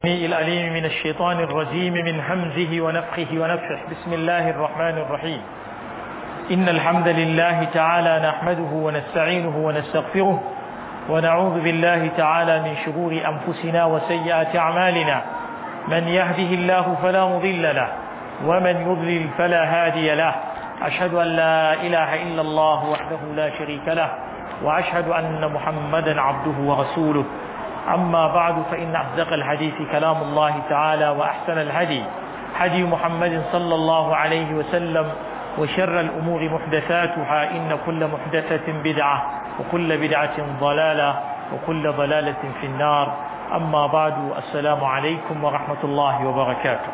الأليم من الشيطان الرجيم من همزه ونفخه ونفخه بسم الله الرحمن الرحيم إن الحمد لله تعالى نحمده ونستعينه ونستغفره ونعوذ بالله تعالى من شرور أنفسنا وسيئات أعمالنا من يهده الله فلا مضل له ومن يضلل فلا هادي له أشهد أن لا إله إلا الله وحده لا شريك له وأشهد أن محمدا عبده ورسوله أما بعد فإن أصدق الحديث كلام الله تعالى وأحسن الهدي هدي محمد صلى الله عليه وسلم وشر الأمور محدثاتها إن كل محدثة بدعة وكل بدعة ضلالة وكل ضلالة في النار أما بعد السلام عليكم ورحمة الله وبركاته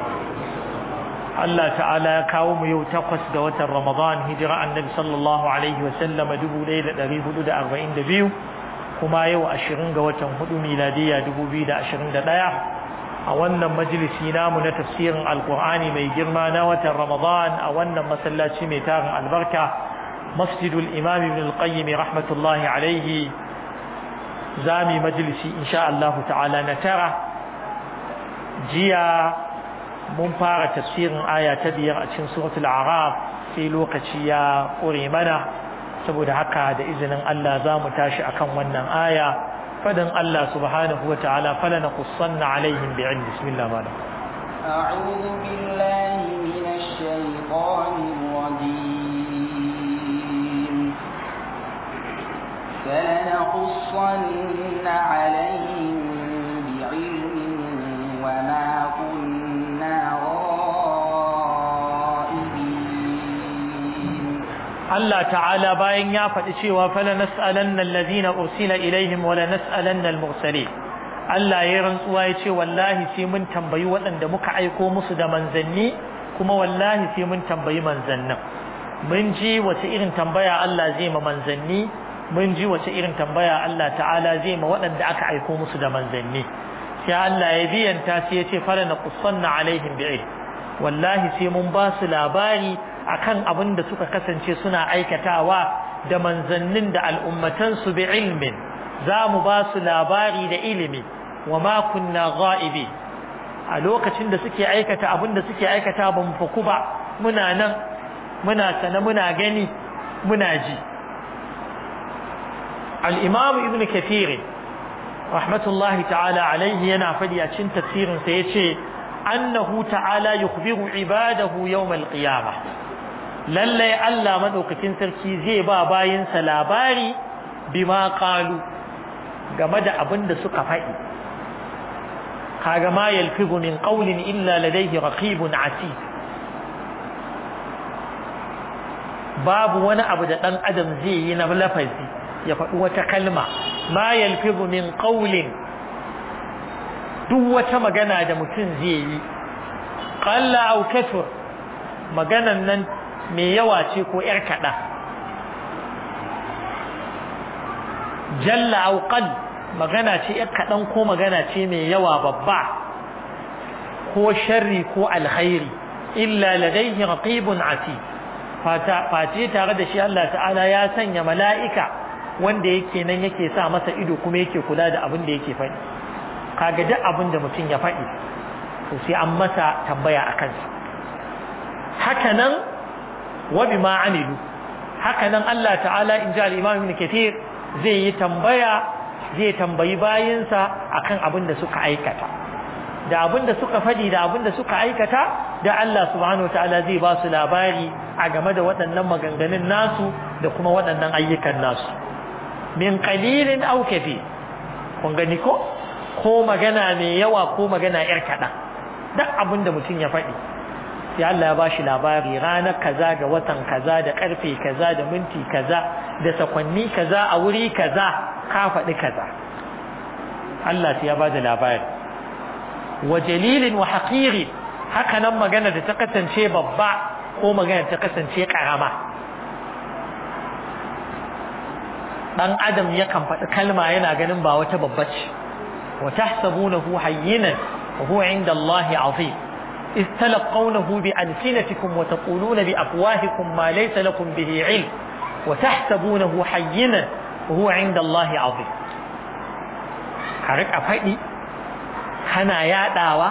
Allah ta'ala ya kawo mu yau takwas ga watan Ramadan hijira annabi sallallahu alaihi wa sallam dubu ɗaya da ɗari hudu da arba'in da biyu kuma yau ashirin ga watan hudu miladiya dubu biyu da ashirin da ɗaya a wannan majalisi namu na tafsirin alkur'ani mai girma na watan Ramadan a wannan masallaci mai tarin albarka masjidul imam ibn al-qayyim rahmatullahi alaihi zami majalisi insha Allah ta'ala na tara jiya mun fara tafsirin aya ta biyar a cikin suratul araf sai lokaci ya ƙure mana saboda haka da izinin Allah za mu tashi akan wannan aya fadin Allah subhanahu wa ta'ala fala naqussanna alaihim bi'ilm bismillah ma أعوذ بالله من الشيطان الرجيم فلنقصن عليهم بعلم وما كنا Allah ta'ala bayan ya faɗi cewa fala nas'alanna allazina ursila ilaihim wala nas'alanna al-mursalin Allah ya rantsuwa ya ce wallahi sai mun tambayi waɗanda muka aiko musu da manzanni kuma wallahi sai mun tambayi manzannin mun ji wace irin tambaya Allah zai ma manzanni mun ji wace irin tambaya Allah ta'ala zai ma waɗanda aka aiko musu da manzanni sai Allah ya biyanta sai ya ce fala naqussanna alaihim bi'ilm wallahi sai mun ba su labari akan abin da suka kasance suna aikatawa da manzannin da al'ummatansu bi ilmin za mu ba su labari da ilimi wa ma kunna ghaibi a lokacin da suke aikata abin da suke aikata ba mu faku ba muna nan muna sana muna gani muna ji al-imam ibn kathir rahmatullahi ta'ala alaihi yana fadi a cikin tafsirin sa yace annahu ta'ala yukhbiru ibadahu yawm al-qiyamah lallai Allah madaukakin sarki zai ba bayinsa labari bima qalu game da abin da suka faɗi kaga ma yalfizu min qawlin illa ladayhi raqibun atid babu wani abu da dan adam zai yi na lafazi ya faɗi wata kalma ma yalfizu min qawlin duk wata magana da mutum zai yi qalla aw kathur maganan nan mai yawa ce ko ‘yar kaɗa jalla auƙal magana ce ‘yar kaɗan ko magana ce mai yawa babba ko sharri ko alkhairi illa ladaihi raqibun ati face tare da shi Allah ta'ala ya sanya mala'ika wanda yake nan yake sa masa ido kuma yake kula da abin da yake faɗi kaga duk abin da mutum ya faɗi to sai an masa tambaya a kansa haka nan wa bima amilu haka nan Allah ta'ala in ji al-Imam Ibn Kathir zai yi tambaya zai tambayi bayinsa akan abin da suka aikata da abin da suka fadi da abin da suka aikata da Allah subhanahu ta'ala zai ba su labari a game da waɗannan maganganun nasu da kuma waɗannan ayyukan nasu min qalilin aw kathir kun gani ko ko magana mai yawa ko magana yar kaɗan duk abin da mutum ya faɗi sai Allah ya bashi labari ranar kaza ga watan kaza da karfe kaza da minti kaza da sakwanni kaza a wuri kaza ka faɗi kaza Allah sai ya bada labari wa jalilin wa haqiri haka nan magana da ta kasance babba ko magana ta kasance karama dan adam yakan faɗi kalma yana ganin ba wata babba ce wa tahsabunahu hayyinan wa huwa inda Allah azim إذ تلقونه بألسنتكم وتقولون بأفواهكم ما ليس لكم به علم وتحسبونه حينا وهو عند الله عظيم حرك أفادي kana yadawa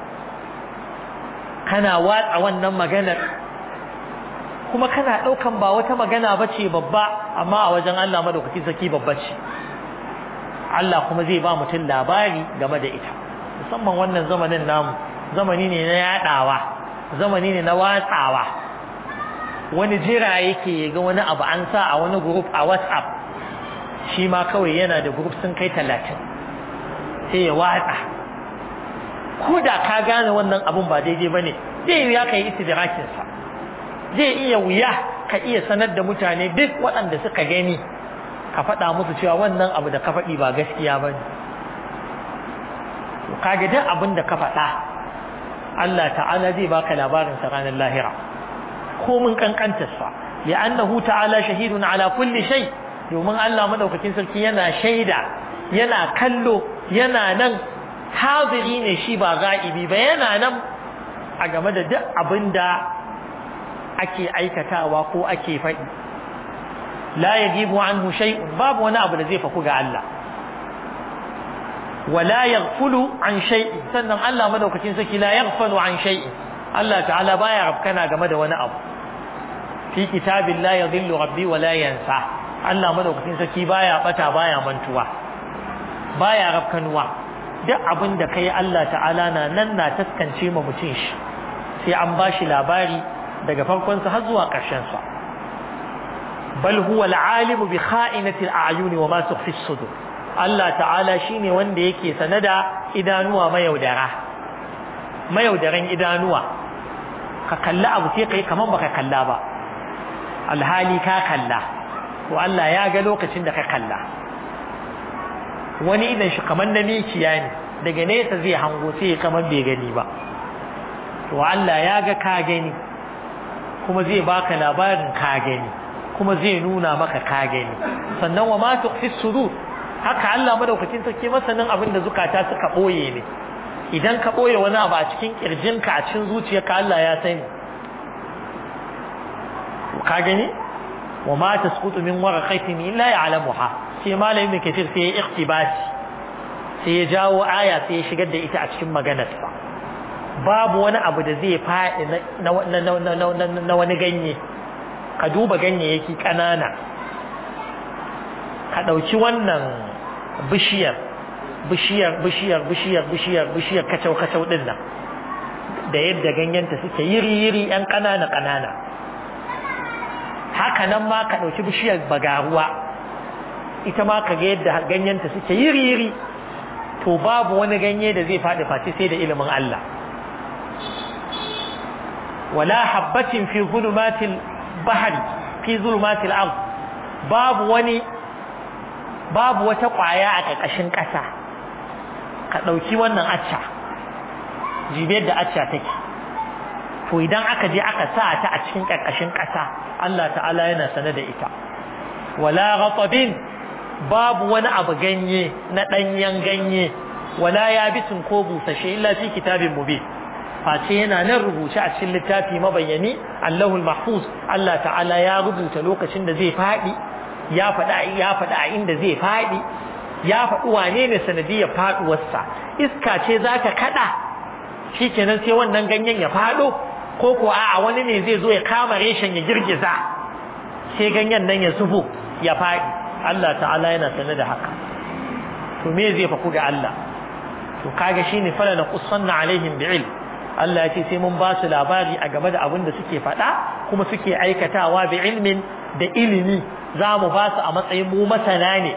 kana watsa wannan maganar kuma kana daukan ba wata magana bace babba amma a wajen Allah madaukaki saki babba ce Allah kuma zai ba mutum labari game da ita musamman wannan zamanin namu zamani ne na yadawa zamani ne na watsawa wani jira yake ga wani abu an sa a wani group a WhatsApp shi ma kawai yana da group sun kai talatin sai ya watsa ko da ka gane wannan abun ba daidai ba ne zai wuya ka yi istidrakinsa zai iya wuya ka iya sanar da mutane duk waɗanda suka gani ka faɗa musu cewa wannan abu da ka faɗi ba gaskiya ba ne kaga duk abin da ka faɗa Allah ta'ala zai baka labarin sa ranar lahira ko mun kankantarsa li'annahu ta'ala shahidun ala kulli shay domin Allah madaukakin sarki yana shaida yana kallo yana nan haziri ne shi ba ga'ibi ba yana nan a game da duk abin da ake aikatawa ko ake faɗi la yajibu anhu shay'un babu wani abu da zai faku ga Allah wala yaghfulu an shay'in sannan Allah madaukakin sarki la yaghfalu an shay'in Allah ta'ala baya rafkana game da wani abu fi kitabin la yadhillu rabbi wa la yansa Allah madaukakin sarki baya bata baya mantuwa baya rafkanuwa duk abin da kai Allah ta'ala na nan na taskance ma mutum shi sai an bashi labari daga farkon sa har zuwa ƙarshen sa bal huwa al-alim bi kha'inati al-a'yun wa ma tukhfi as-sudur Allah ta'ala shine wanda yake sanada idanuwa mayaudara mayaudaran idanuwa ka kalla abu sai kai kaman baka kalla ba alhali ka kalla to Allah ya ga lokacin da ka kalla wani idan shi kaman na mikiya ne daga nesa zai hango sai kaman bai gani ba to Allah ya ga ka gani kuma zai baka labarin ka gani kuma zai nuna maka ka gani sannan wa ma tukhfi sudur haka Allah madaukakin sarki masanin abin da zukata suka boye ne idan ka boye wani abu a cikin kirjinka a cikin zuciyarka Allah ya sani ka gani wa ma tasqutu min waraqatin illa ya'lamuha sai malamin mai kafir sai ya iktibasi sai ya jawo aya sai ya shigar da ita a cikin maganarsa babu wani abu da zai faɗi na wani ganye ka duba ganyayyaki ƙanana ka ɗauki wannan bishiyar bishiyar bishiyar bishiyar bishiyar bishiyar kacau kacau ɗin nan da yadda ganyenta suke yiri yiri yan ƙanana ƙanana haka nan ma ka ɗauki bishiyar bagaruwa ita ma ka ga yadda ganyenta suke yiri yiri to babu wani ganye da zai faɗi face sai da ilimin Allah wala habbatin fi zulumatil bahri fi zulumatil ard babu wani babu wata ƙwaya a ƙarƙashin ƙasa ka ɗauki wannan acca jibiyar da acca take to idan aka je aka sa ta a cikin ƙarƙashin ƙasa Allah ta'ala yana sane da ita wala ghatabin babu wani abu ganye na ɗanyen ganye wala yabisin ko busashe illa fi kitabin mubin face yana nan rubuce a cikin littafi mabayyani Allahul Mahfuz Allah ta'ala ya rubuta lokacin da zai faɗi ya faɗa ya faɗa a inda zai faɗi ya faɗi wane ne sanadiyar faɗuwarsa iska ce za ta kaɗa shikenan sai wannan ganyen ya faɗo ko ko a wani ne zai zo ya kama reshen ya girgiza sai ganyen nan ya zubo ya faɗi Allah ta'ala yana sanar da haka to me zai faku ga Allah to kaga shine fala na qussanna alaihim bi'ilm Allah ya ce sai mun ba su labari a game da abin da suke faɗa kuma suke aikatawa bi ilmin da ilimi za mu ba su a matsayin mu masana ne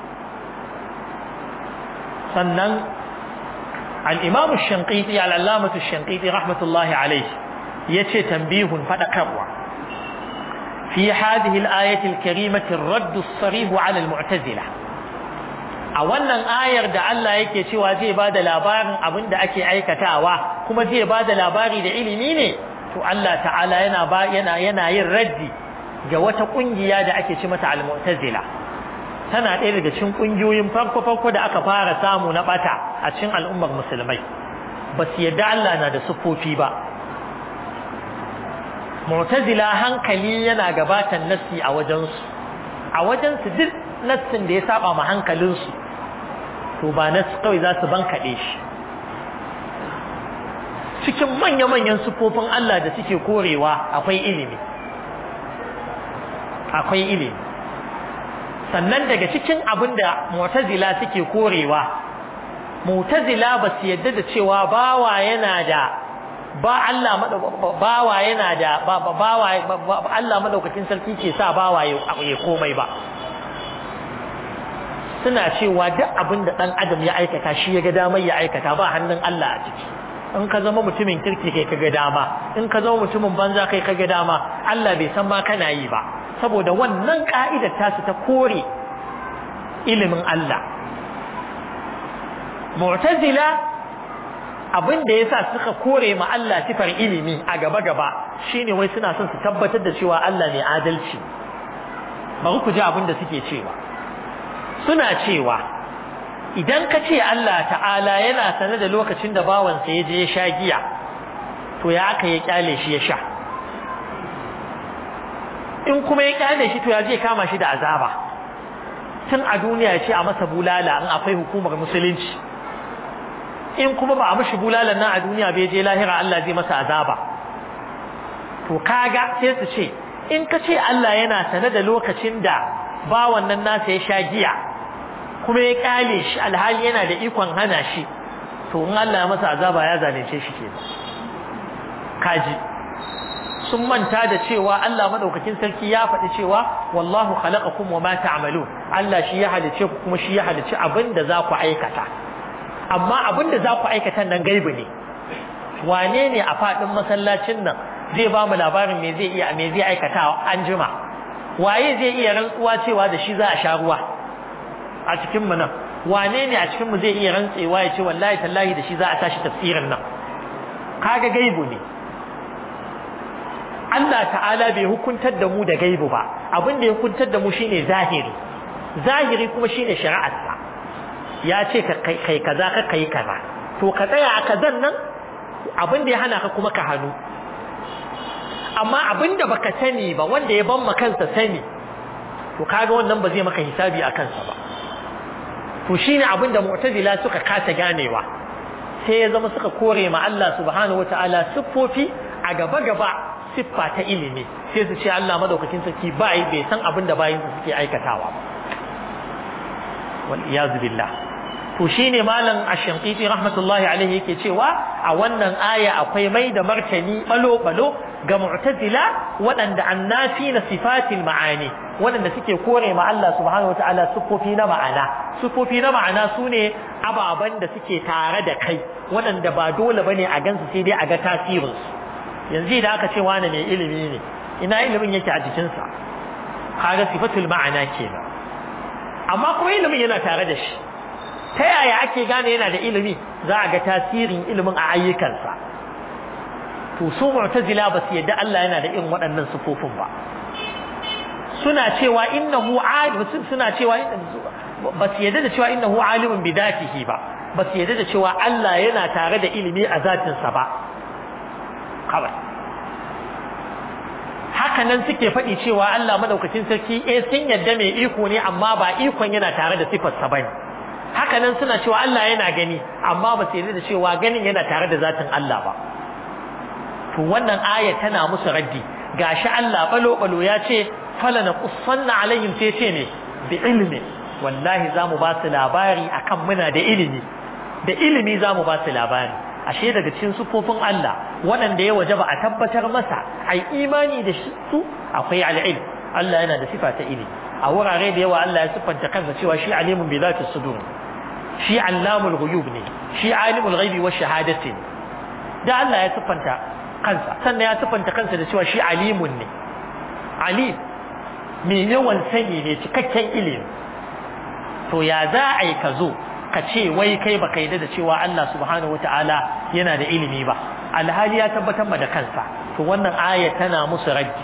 sannan al-imam ash-shanqiti al-allamah ash-shanqiti rahmatullahi alayhi yace tanbihun fadakarwa fi hadhihi al-ayati al-karimati ar-radd as-sarih 'ala al-mu'tazila a wannan ayar da Allah yake cewa zai bada labarin abin da ake aikatawa kuma zai bada labari da ilimi ne to Allah ta'ala yana ba yana yana yin raddi ga wata kungiya da ake ci mata al-mu'tazila tana ɗaya daga cikin kungiyoyin farko farko da aka fara samu na bata a cikin al'ummar musulmai ba su yadda Allah na da sufofi ba mu'tazila hankali yana gabatan nassi a wajensu a wajensu duk nassin da ya saba ma hankalinsu to ba nas kawai za su bankaɗe shi cikin manya-manyan sufofin Allah da suke korewa akwai ilimi akwai ilimi sannan daga cikin abin da mu'tazila suke korewa mu'tazila ba su yadda da cewa bawa yana da ba Allah bawa yana da bawa Allah madaukakin sarki ke sa bawa ya komai ba suna cewa duk abin da dan adam ya aikata shi ya ga damar ya aikata ba hannun Allah a ciki in ka zama mutumin kirki kai kaga dama in ka zama mutumin banza kai kaga dama Allah bai san ma kana yi ba saboda wannan ka'idar tasu ta kore ilimin Allah mu'tazila abin da yasa suka kore ma Allah sifar ilimi a gaba gaba shine wai suna son su tabbatar da cewa Allah ne adalci bari ku ji abin da suke cewa suna cewa idan ka ce Allah ta'ala yana sane da lokacin da bawansa ya je ya sha giya to ya aka ya kyale shi ya sha in kuma ya kyale shi to ya je kama shi da azaba tun a duniya ya ce a masa bulala in akwai hukumar musulunci in kuma ba a mashi bulalan nan a duniya bai je lahira Allah zai masa azaba to kaga sai su ce in ka ce Allah yana sane da lokacin da bawan nan nasa ya sha giya kuma ya kyale shi alhali yana da ikon hana shi to in Allah ya masa azaba ya zalunce shi kenan kaji sun manta da cewa Allah madaukakin sarki ya faɗi cewa wallahu khalaqakum wama ta'malun Allah shi ya halice ku kuma shi ya halice abin da za ku aikata amma abin da za ku aikata nan gaibi ne wane ne a faɗin masallacin nan zai ba mu labarin me zai iya me zai aikata an jima waye zai iya rantsuwa cewa da shi za a sha ruwa a cikin mu nan wane ne a cikin mu zai iya rantsewa ya ce wallahi tallahi da shi za a tashi tafsirin nan kaga gaibu ne Allah ta'ala bai hukuntar da mu da gaibu ba abin da ya hukuntar da mu shine zahiri zahiri kuma shine shari'arsa ya ce ka kai kaza ka kai kaza to ka tsaya a kazan nan abin da ya hana ka kuma ka hannu amma abin da baka sani ba wanda ya ban kansa sani to kaga wannan ba zai maka hisabi a kansa ba to shine abin da mu'tazila suka kasa ganewa sai ya zama suka kore ma Allah subhanahu wataala siffofi a gaba gaba siffa ta ilimi sai su ce Allah madaukakin sarki bai bai san abin da bayin su suke aikatawa ba wal iyaz billah to shine malam ash-shanqiti rahmatullahi alaihi yake cewa a wannan aya akwai mai da martani balo balo ga mu'tazila waɗanda annafi na sifatil ma'ani waɗanda suke kore ma Allah subhanahu wataala sufofi na ma'ana sufofi na ma'ana sune ababan da suke tare da kai waɗanda ba dole bane a gansu sai dai a ga tasirinsu yanzu da aka ce wani mai ilimi ne ina ilimin yake a jikinsa kaga sifatul ma'ana kenan amma kuma ilimin yana tare da shi ta yaya ake gane yana da ilimi za a ga tasirin ilimin a ayyukansa to su mu'tazila ba su yadda Allah yana da irin waɗannan sufofin ba suna cewa innahu alim suna cewa ba su yadda da cewa innahu alimun bi datihi ba ba su yadda da cewa Allah yana tare da ilimi a zatinsa ba kawai haka nan suke faɗi cewa Allah madaukakin sarki eh sun yadda mai iko ne amma ba ikon yana tare da sifarsa bane haka nan suna cewa Allah yana gani amma ba su yarda da cewa ganin yana tare da zatin Allah ba to wannan aya tana musu raddi gashi Allah balo balo ya ce fala naqussanna alaihim sai ce ne bi ilmi wallahi zamu ba su labari akan muna da ilimi da ilimi zamu ba su labari ashe daga cikin sufofin Allah waɗanda ya wajaba a tabbatar masa ai imani da su akwai al-ilm Allah yana da sifa ta ilimi a wurare da yawa Allah ya siffanta kansa cewa shi alimun bi zati sudur shi allamul ghuyub ne shi alimul ghaibi wa shahadati ne da Allah ya siffanta kansa sannan ya siffanta kansa da cewa shi alimun ne alim mai yawan sani ne cikakken ilimi to ya za a yi ka zo ka ce wai kai baka yi da cewa Allah subhanahu wata'ala yana da ilimi ba alhali ya tabbatar ma da kansa to wannan aya tana musu raddi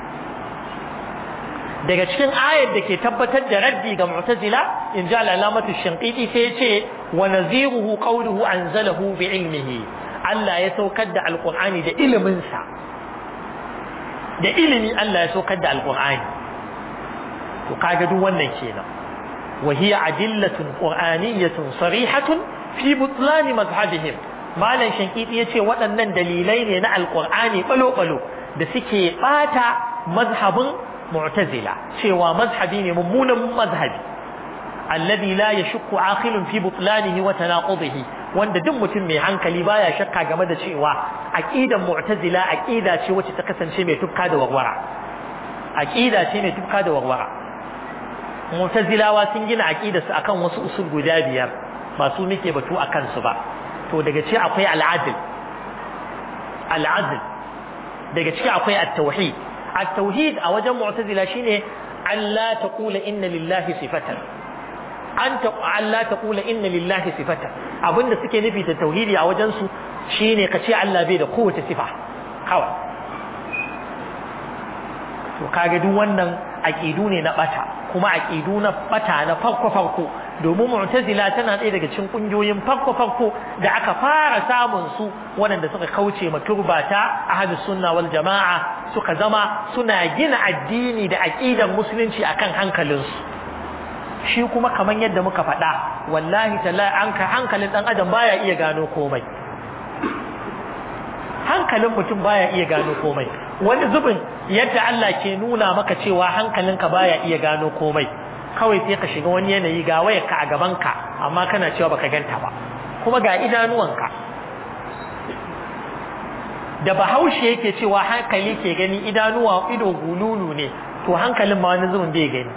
daga cikin ayar da ke tabbatar da raddi ga mu'tazila in ji al'alamatu shinqiti sai ce wa naziruhu qawluhu anzalahu bi ilmihi Allah ya saukar da alqur'ani da ilimin sa da ilimi Allah ya saukar da alqur'ani to kaga duk wannan kenan wa hiya adillatun qur'aniyyatun sarihatun fi butlan madhhabihim malam shankiti yace waɗannan dalilai ne na alqur'ani balo balo da suke bata mazhabin mu'tazila cewa mazhabi ne mummunan mazhabi alladhi la yashukku aqilun fi butlanihi wa tanaqudihi wanda duk mutum mai hankali baya shakka game da cewa aqidan mu'tazila aqida ce wacce ta kasance mai tufka da warwara aqida ce mai tufka da warwara mu'tazilawa sun gina aqidarsu akan wasu usul guda biyar ba su muke batu akan su ba to daga ci akwai al'adl al'adl daga ciki akwai at-tauhid at-tauhid a wajen mu'tazila shine Allah taqula inna lillahi sifatan an ta Allah taqula inna lillahi sifatan abinda suke nufi da tauhidi a wajen su shine kace Allah bai da kowace sifa kawai to kage duk wannan aqidu ne na bata kuma aqidu na bata na farko farko domin mu'tazila tana ɗaya daga cikin kungiyoyin farko farko da aka fara samun su waɗanda suka kauce ma turbata ahlus sunna wal jama'a suka zama suna gina addini da aqidar musulunci akan hankalinsu shi kuma kaman yadda muka faɗa wallahi tallahi an ka hankalin dan adam baya iya gano komai hankalin mutum baya iya gano komai wani zubin yadda Allah ke nuna maka cewa hankalinka baya iya gano komai kawai sai ka shiga wani yanayi ga wayarka a gabanka amma kana cewa baka ganta ba kuma ga idanuwanka da bahaushe yake cewa hankali ke gani idanuwa ido gululu ne to hankalin ma wani zubin bai gani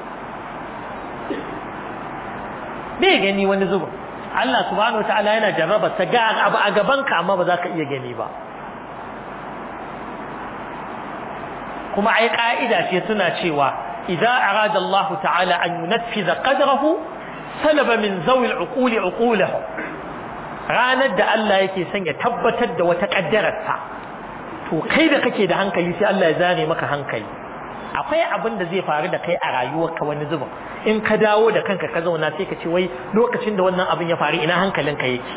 bai gani wani zubin Allah subhanahu wataala yana jarraba ta ga abu a gabanka amma ba za ka iya gani ba kuma ai ka'ida ce suna cewa idza arada Allah ta'ala an yunaffiza qadrahu salaba min zawi al-uqul uqulahum ranar da Allah yake son ya tabbatar da wata kaddararsa to kai da kake da hankali sai Allah ya zane maka hankali akwai abin da zai faru da kai a rayuwarka wani zubin in ka dawo da kanka ka zauna sai ka ce wai lokacin da wannan abin ya faru ina hankalinka yake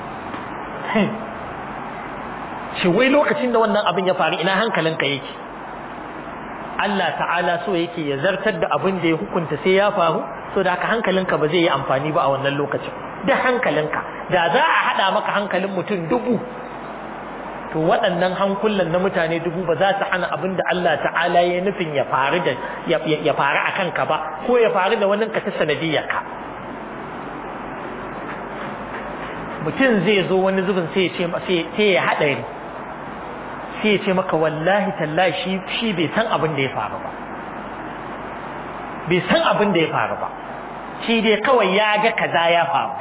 shi wai lokacin da wannan abin ya faru ina hankalinka yake Allah ta'ala so yake ya zartar da abin da ya hukunta sai ya faru so da haka hankalinka ba zai yi amfani ba a wannan lokacin da hankalinka da za a haɗa maka hankalin mutum dubu to waɗannan hankulan na mutane dubu ba za su hana abin da Allah ta'ala ya nufin ya faru da ya faru a kanka ba ko ya faru da wani ka ta sanadiyyarka mutum zai zo wani zubin sai ya ce sai ya haɗari sai ya ce maka wallahi tallahi shi shi bai san abin da ya faru ba bai san abin da ya faru ba shi dai kawai ya ga kaza ya faru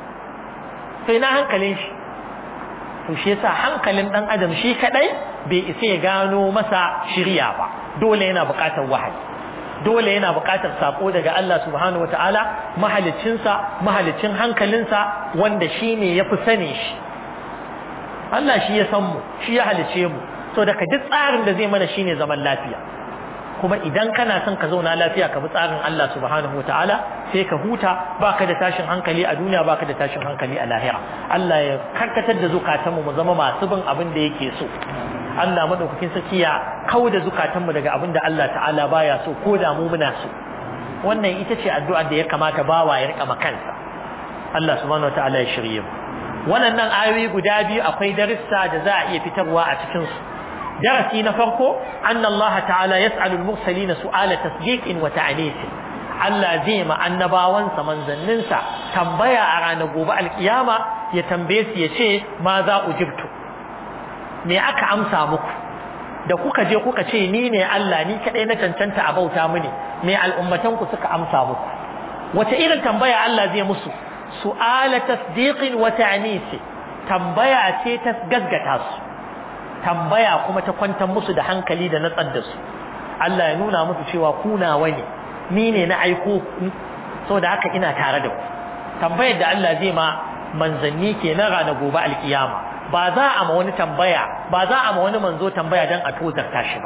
sai na hankalin shi to shi yasa hankalin dan adam shi kadai bai isa ya gano masa shirya ba dole yana buƙatar wahayi dole yana buƙatar sako daga Allah subhanahu wataala mahaliccinsa mahalicin hankalinsa wanda shine yafi sani shi Allah shi ya san mu shi ya halice mu so daga duk tsarin da zai mana shine zaman lafiya kuma idan kana son ka zauna lafiya ka bi tsarin Allah subhanahu wataala sai ka huta baka da tashin hankali a duniya baka da tashin hankali a lahira Allah ya karkatar da zukatanmu mu zama masu bin abin da yake so Allah madaukakin sarki ya kauda zukatanmu daga abin da Allah ta'ala baya so ko da mu muna so wannan ita ce addu'ar da ya kamata bawa ya rika makansa Allah subhanahu wataala ya shirye mu wannan ayoyi guda biyu akwai darussa da za a iya fitarwa a cikin su darasi na farko anna Allah ta'ala yas'alu al-mursalin su'ala tasdiqin wa ta'nis Allah zai ma annabawansa manzanninsa tambaya a ranar gobe alkiyama ya tambaye su ya ce ma za ujibtu me aka amsa muku da kuka je kuka ce ni ne Allah ni kadai na cancanta a bauta mini me al'ummatan ku suka amsa muku wace irin tambaya Allah zai musu su'ala tasdiqin wa ta'nis tambaya ce ta gaggata su tambaya kuma ta kwantar musu da hankali da natsar da su Allah ya nuna musu cewa ku nawa ne ni ne na aiko ku saboda haka ina tare da ku tambayar da Allah zai ma manzanni kenan ranar gobe alkiyama ba za a ma wani tambaya ba za a ma wani manzo tambaya dan a tozarta shi ba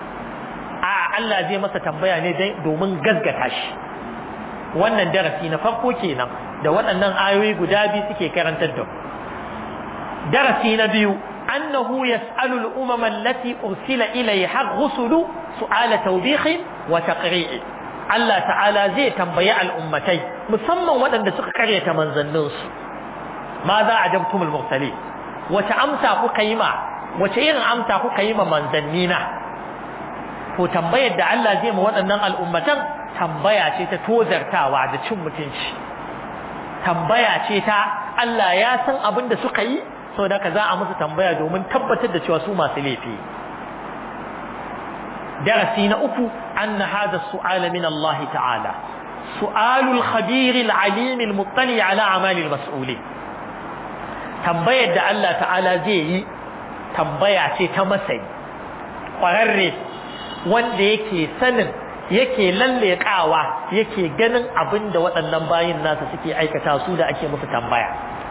a Allah zai masa tambaya ne domin gaggata shi wannan darasi na farko kenan da waɗannan ayoyi guda biyu suke karantar da darasi na biyu أنه يسأل الأمم التي أرسل إليها الرسل سؤال توبيخ وتقريع الله تعالى زي تنبيع الأمتين مسمى ودن دسك قرية منزل نص ماذا عجبتم المرسلين wace amsa kuka yi ma wace irin amsa kuka yi ma manzanni na to tambayar da Allah zai ma waɗannan al'ummatan tambaya ce ta tozartawa da cin mutunci tambaya ce ta Allah ya san abin da suka yi saboda ka za a musu tambaya domin tabbatar da cewa su masu laifi darasi na uku anna hadha su'ala min Allah ta'ala su'alul khabir al-alim al-muttali ala amali al-mas'ulin tambayar da Allah ta'ala zai yi tambaya ce ta masani kwararre wanda yake sanin yake lallekawa yake ganin abin da waɗannan bayin nasa suke aikata su da ake musu tambaya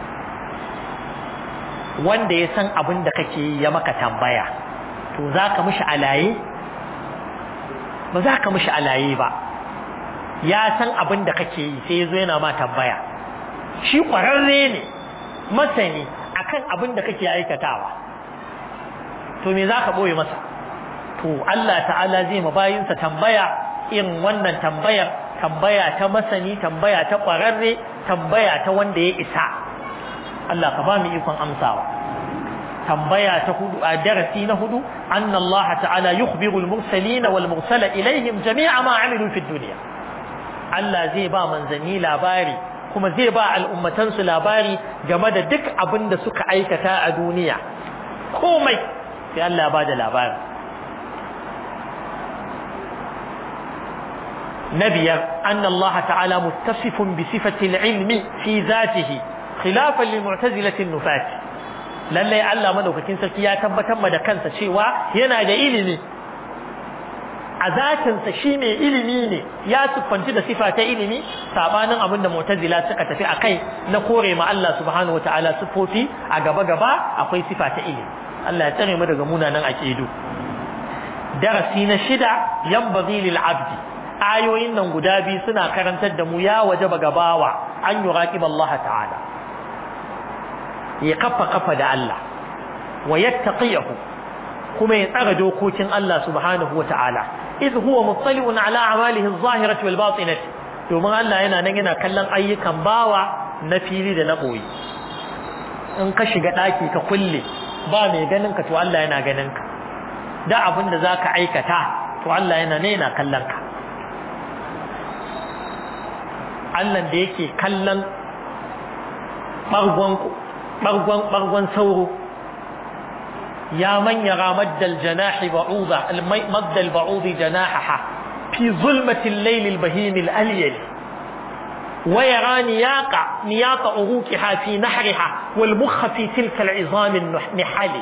wanda ya san abin da kake yi ya maka tambaya to za ka mishi alaye ba za ka mishi alaye ba ya san abin da kake yi sai ya zo yana ma tambaya shi ƙwararre ne masani akan abin da kake aikatawa to me za ka ɓoye masa to Allah ta'ala zai ma bayinsa tambaya irin wannan tambayar tambaya ta masani tambaya ta ƙwararre tambaya ta wanda ya isa Allah ka ba mu ikon amsawa tambaya ta hudu a darasi na hudu anna Allah ta'ala yukhbiru al-mursalin wal mursala ilayhim jami'a ma amilu fi dunya Allah zai ba manzanni labari kuma zai ba al'ummatan su labari game da duk abin da suka aikata a duniya komai sai Allah ba da labari نبيا أن الله تعالى متصف بصفة العلم في ذاته خلافا للمعتزلة النفاة lallai Allah madaukakin sarki ya tabbatar ma da kansa cewa yana da ilimi a zatinsa shi mai ilimi ne ya siffanci da sifa ta ilimi sabanin abin da mu'tazila suka tafi akai na kore ma Allah subhanahu wataala sifofi a gaba gaba akwai sifa ta ilimi Allah ya tsare mu daga munanan aqidu darasi na shida yanbaghi lil abdi ayoyin nan guda biyu suna karantar da mu ya wajaba gabawa an yuraqib Allah ta'ala ya kafa kafa da Allah wa yattaqiyahu kuma ya tsara dokokin Allah subhanahu wata'ala idh huwa muttali'un ala a'malihi adh-dhahirati wal batinati domin Allah yana nan yana kallon ayyukan bawa na fili da na boye in ka shiga daki ka kulle ba mai ganin ka to Allah yana ganin ka da abin da zaka aikata to Allah yana ne yana kallon ka Allah da yake kallon bargon bargon bargon sauro ya man yara maddal janahi ba'udha maddal ba'udhi janahaha fi zulmati al-layl al-bahim al-alyal wa yara niyaqa niyaqa uruqiha fi nahriha wal mukha fi tilka al-'izam an-nihali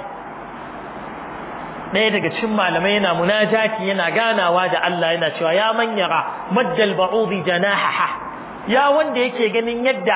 ɗaya daga cikin malamai yana munajati yana ganawa da Allah yana cewa ya man yara maddal ba'udhi janahaha ya wanda yake ganin yadda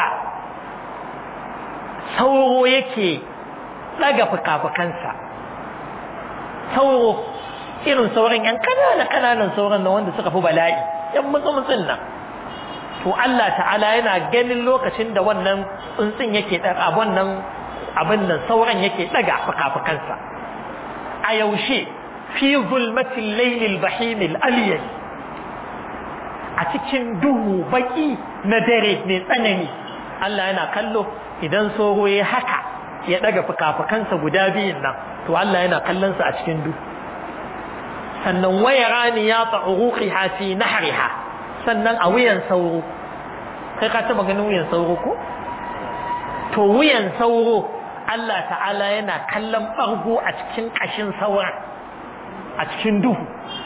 sauro yake ɗaga fuka-fukansa sauro irin sauran yan kanana kananan sauran nan wanda suka fi bala'i yan mutsumutsin nan to Allah ta'ala yana ganin lokacin da wannan tsuntsun yake daga wannan abin nan sauran yake daga fuka-fukansa a yaushe fi zulmatil laylil bahimil aliyal a cikin duhu baki na dare mai tsanani Allah yana kallo idan sauro ya haka ya daga fuka-fukansa guda biyun nan to Allah yana kallon sa a cikin duhu sannan waya rani ya ta'uruqiha fi nahriha sannan a wuyan sauro kai ka taba ganin wuyan sauro ko to wuyan sauro Allah ta'ala yana kallon bargo a cikin kashin sauran a cikin duhu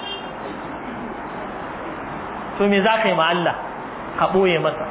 to me za ka yi ma Allah ka ɓoye masa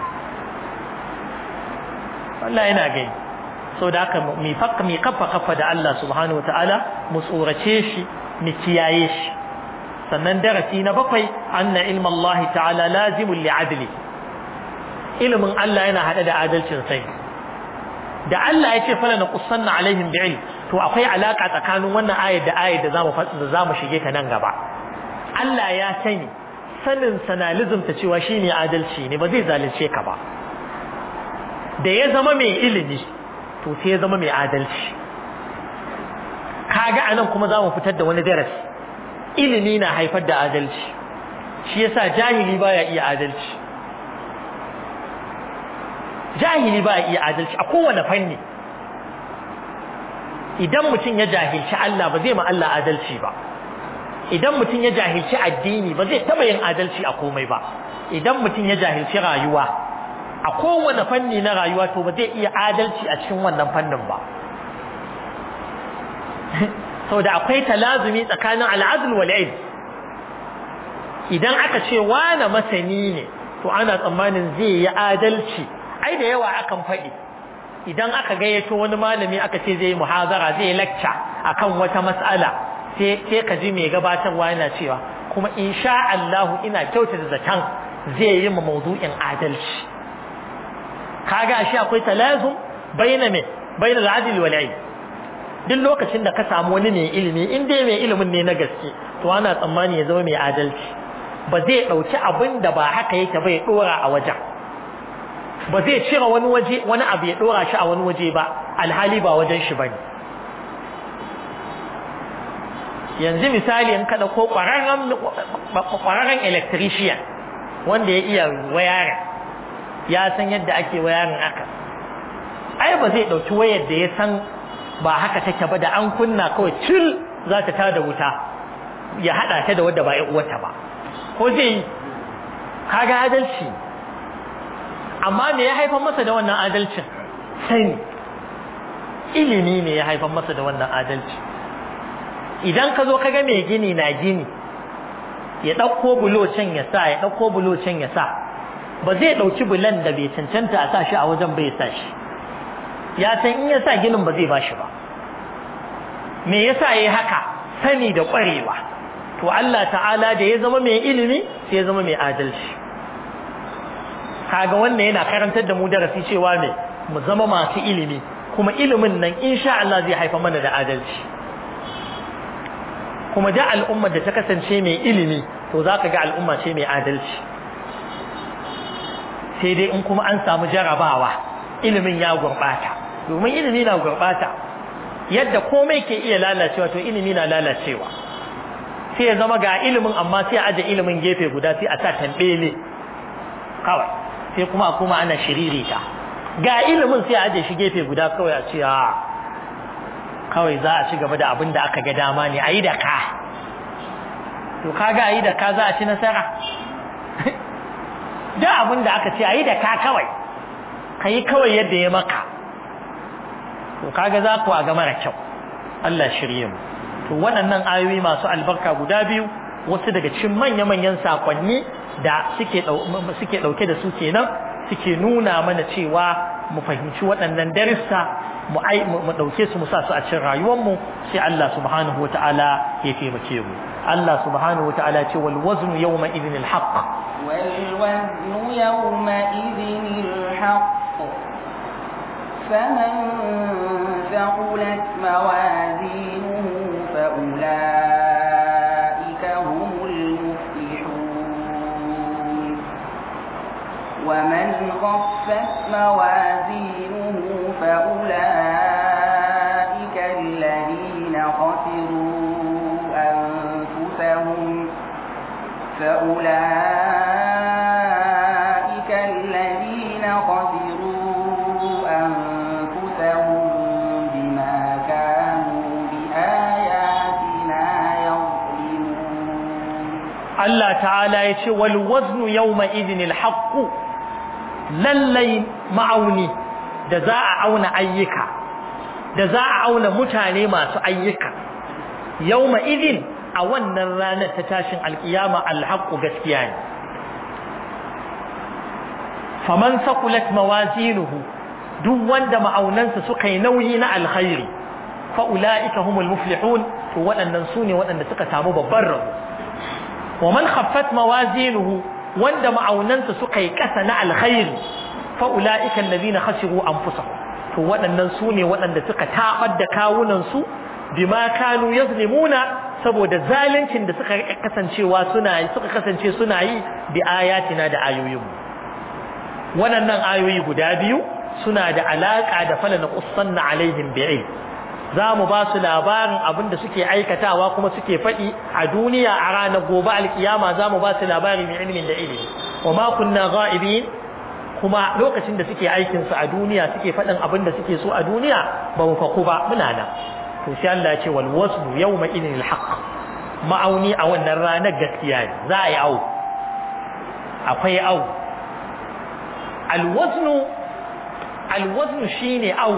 Allah yana gani sau da haka mai kafa kafa da Allah subhanahu wa ta'ala mu tsorace shi mu kiyaye shi sannan darasi na bakwai anna ilmin Allah ta'ala lazimun li'adli ilimin Allah yana hada da adalcin sai da Allah ya ce fala na kusanna alaihim bi'il to akwai alaka tsakanin wannan ayar da ayar da zamu da zamu shige ta nan gaba Allah ya sani sanin sanalizm ta cewa shine adalci ne ba zai zalunce ka ba da ya zama mai ilimi to sai ya zama mai adalci kaga anan kuma zamu fitar da wani darasi ilimi na haifar da adalci shi yasa jahili baya iya adalci jahili baya iya adalci a kowane fanni idan mutum ya jahilci Allah ba zai ma Allah adalci ba idan mutum ya jahilci addini ba zai taba yin adalci a komai ba idan mutum ya jahilci rayuwa a kowane fanni na rayuwa to ba zai iya adalci a cikin wannan fannin ba saboda akwai talazumi tsakanin al'adl wal ilm idan aka ce wani masani ne to ana tsammanin zai yi adalci ai da yawa akan faɗi idan aka gayyato wani malami aka ce zai yi muhazara zai yi lecture akan wata mas'ala sai sai ka ji mai gabatarwa yana cewa kuma insha Allah ina kyautata zaton zai yi ma mawdu'in adalci kaga ashe akwai talazum baina me baina al-adl wal ilm duk lokacin da ka samu wani mai ilimi in dai mai ilimin ne na gaske to ana tsammani ya zama mai adalci ba zai dauki abin da ba haka yake ba ya dora a wajen ba zai cire wani waje wani abu ya dora shi a wani waje ba alhali ba wajen shi bane yanzu misali in kada ko kwararren kwararren electrician wanda ya iya wayarin ya san yadda ake wayarin aka ai ba zai dauki wayar da ya san ba haka take ba da an kunna kawai cil za ta tada wuta ya hada ta da wadda ba ya uwata ba ko zai kaga adalci amma me ya haifar masa da wannan adalcin sani ilimi ne ya haifar masa da wannan adalci idan ka zo kaga mai gini na gini ya ɗauko bulo can ya sa ya ɗauko bulo can ya sa ba zai ɗauki bulan da bai cancanta a sa shi a wajen bai sa shi ya san in ya sa ginin ba zai ba shi ba me yasa yayi haka sani da ƙwarewa to Allah ta'ala da ya zama mai ilimi sai ya zama mai adalci kaga wannan yana karantar da mu darasi cewa me mu zama masu ilimi kuma ilimin nan insha Allah zai haifa mana da adalci kuma da al'ummar da ta kasance mai ilimi to zaka ga al'umma ce mai adalci sai dai in kuma an samu jarabawa ilimin ya gurbata domin ilimi na gurbata yadda komai ke iya lalacewa to ilimi na lalacewa sai ya zama ga ilimin amma sai a aje ilimin gefe guda sai a sa tambele kawai sai kuma a kuma ana shiririta ga ilimin sai a aje shi gefe guda kawai a ce a kawai za a ci gaba da abin da aka ga dama ne a yi da ka to kaga a yi da ka za a ci nasara da abin da aka ce a yi da ka kawai ka yi kawai yadda ya maka to kaga za ku a ga mara kyau Allah shirye mu to waɗannan ayoyi masu albarka guda biyu wasu daga cikin manya-manyan sakonni da suke suke dauke da su kenan suke nuna mana cewa mu fahimci waɗannan darussa mu ai mu dauke su mu sa su a cikin rayuwar mu sai Allah subhanahu wataala ya taimake mu Allah subhanahu wataala ce wal waznu yawma idhin al haqq wal waznu yawma idhin al haqq فمن ثقلت موازينه فأولئك هم المفلحون ومن خفت موازينه فأولئك الذين خسروا أنفسهم فأولئك الذين خسروا أنفسهم بما كانوا بآياتنا يظلمون Allah ta'ala ya ce wal waznu yawma idhinil haqq lallai ma'auni da za a auna ayyuka da za a auna mutane masu ayyuka yawma idhin a wannan ranar ta tashin alkiyama alhaqqu gaskiya ne faman saqulat mawazinuhu duk wanda ma'aunansa suka yi nauyi na alkhairi fa ulaika humul muflihun to waɗannan su ne waɗanda suka samu babban rabo wa man khaffat mawazinuhu wanda ma'aunansa suka yi ƙasa na alkhairi fa ulaika alladhina khasiru anfusahum to waɗannan su ne waɗanda suka tabar da kawunan su bima kanu yazlimuna saboda zaluncin da suka kasancewa suna yi suka kasance suna yi bi ayatina da ayoyin waɗannan ayoyi guda biyu suna da alaka da falana qussanna alaihim bi'ilm za mu ba su labarin abin da suke aikatawa kuma suke faɗi a duniya a ranar gobe alkiyama za mu ba su labari mai ilimin da ilimi wa ma kunna ghaibin kuma lokacin da suke aikin su a duniya suke faɗin abin da suke so a duniya ba mu faku ba muna nan to sai Allah ya ce wal wasnu yawma idin al haqq ma'auni a wannan ranar gaskiya ne za a yi au akwai au al wasnu al wasnu shine au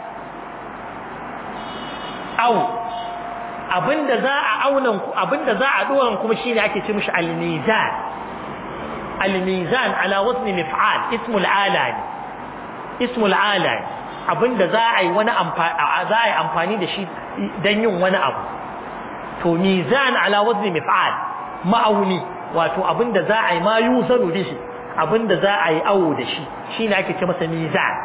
au abinda za a aunan abinda za a doran kuma shine ake ce mishi al mizan al mizan ala wazni mif'al ismul ala ne ismul ala abinda za a yi wani amfani za a yi amfani da shi dan yin wani abu to mizan ala wazni mif'al ma'auni wato abinda za a yi ma yuzanu bihi abinda za a yi awo da shi shine ake ce masa mizan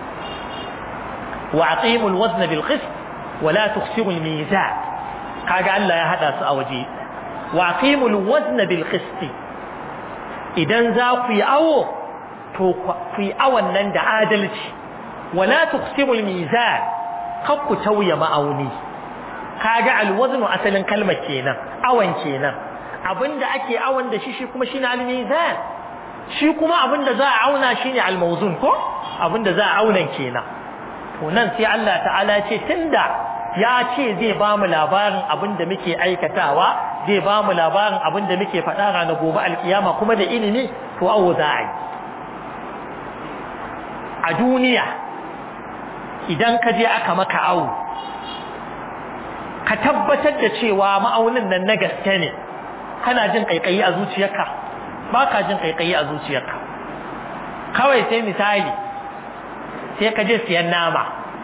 wa aqimul wazna bil qist wa la tukhsiru al mizan kaga Allah ya hada su a waje wa aqimul wazna bil qist idan za ku yi awo to ku yi awon nan da adalci wala tuqsimu al-mizan kar ku tauya ma'auni kaga al-wazn asalin kalmar kenan awan kenan abinda ake awan da shi shi kuma shine al-mizan shi kuma abinda za a auna shine al-mawzun ko abinda za a auna kenan to nan sai Allah ta'ala ce tunda ya ce zai ba mu labarin abinda muke aikatawa zai ba mu labarin abinda muke faɗa ranar gobe alkiyama kuma da ilimi to awo za a yi a duniya idan ka je aka maka awu ka tabbatar da cewa ma'aunin nan na gaske ne kana jin kaikayi a zuciyarka ba ka jin kaikayi a zuciyarka kawai sai misali sai ka je siyan nama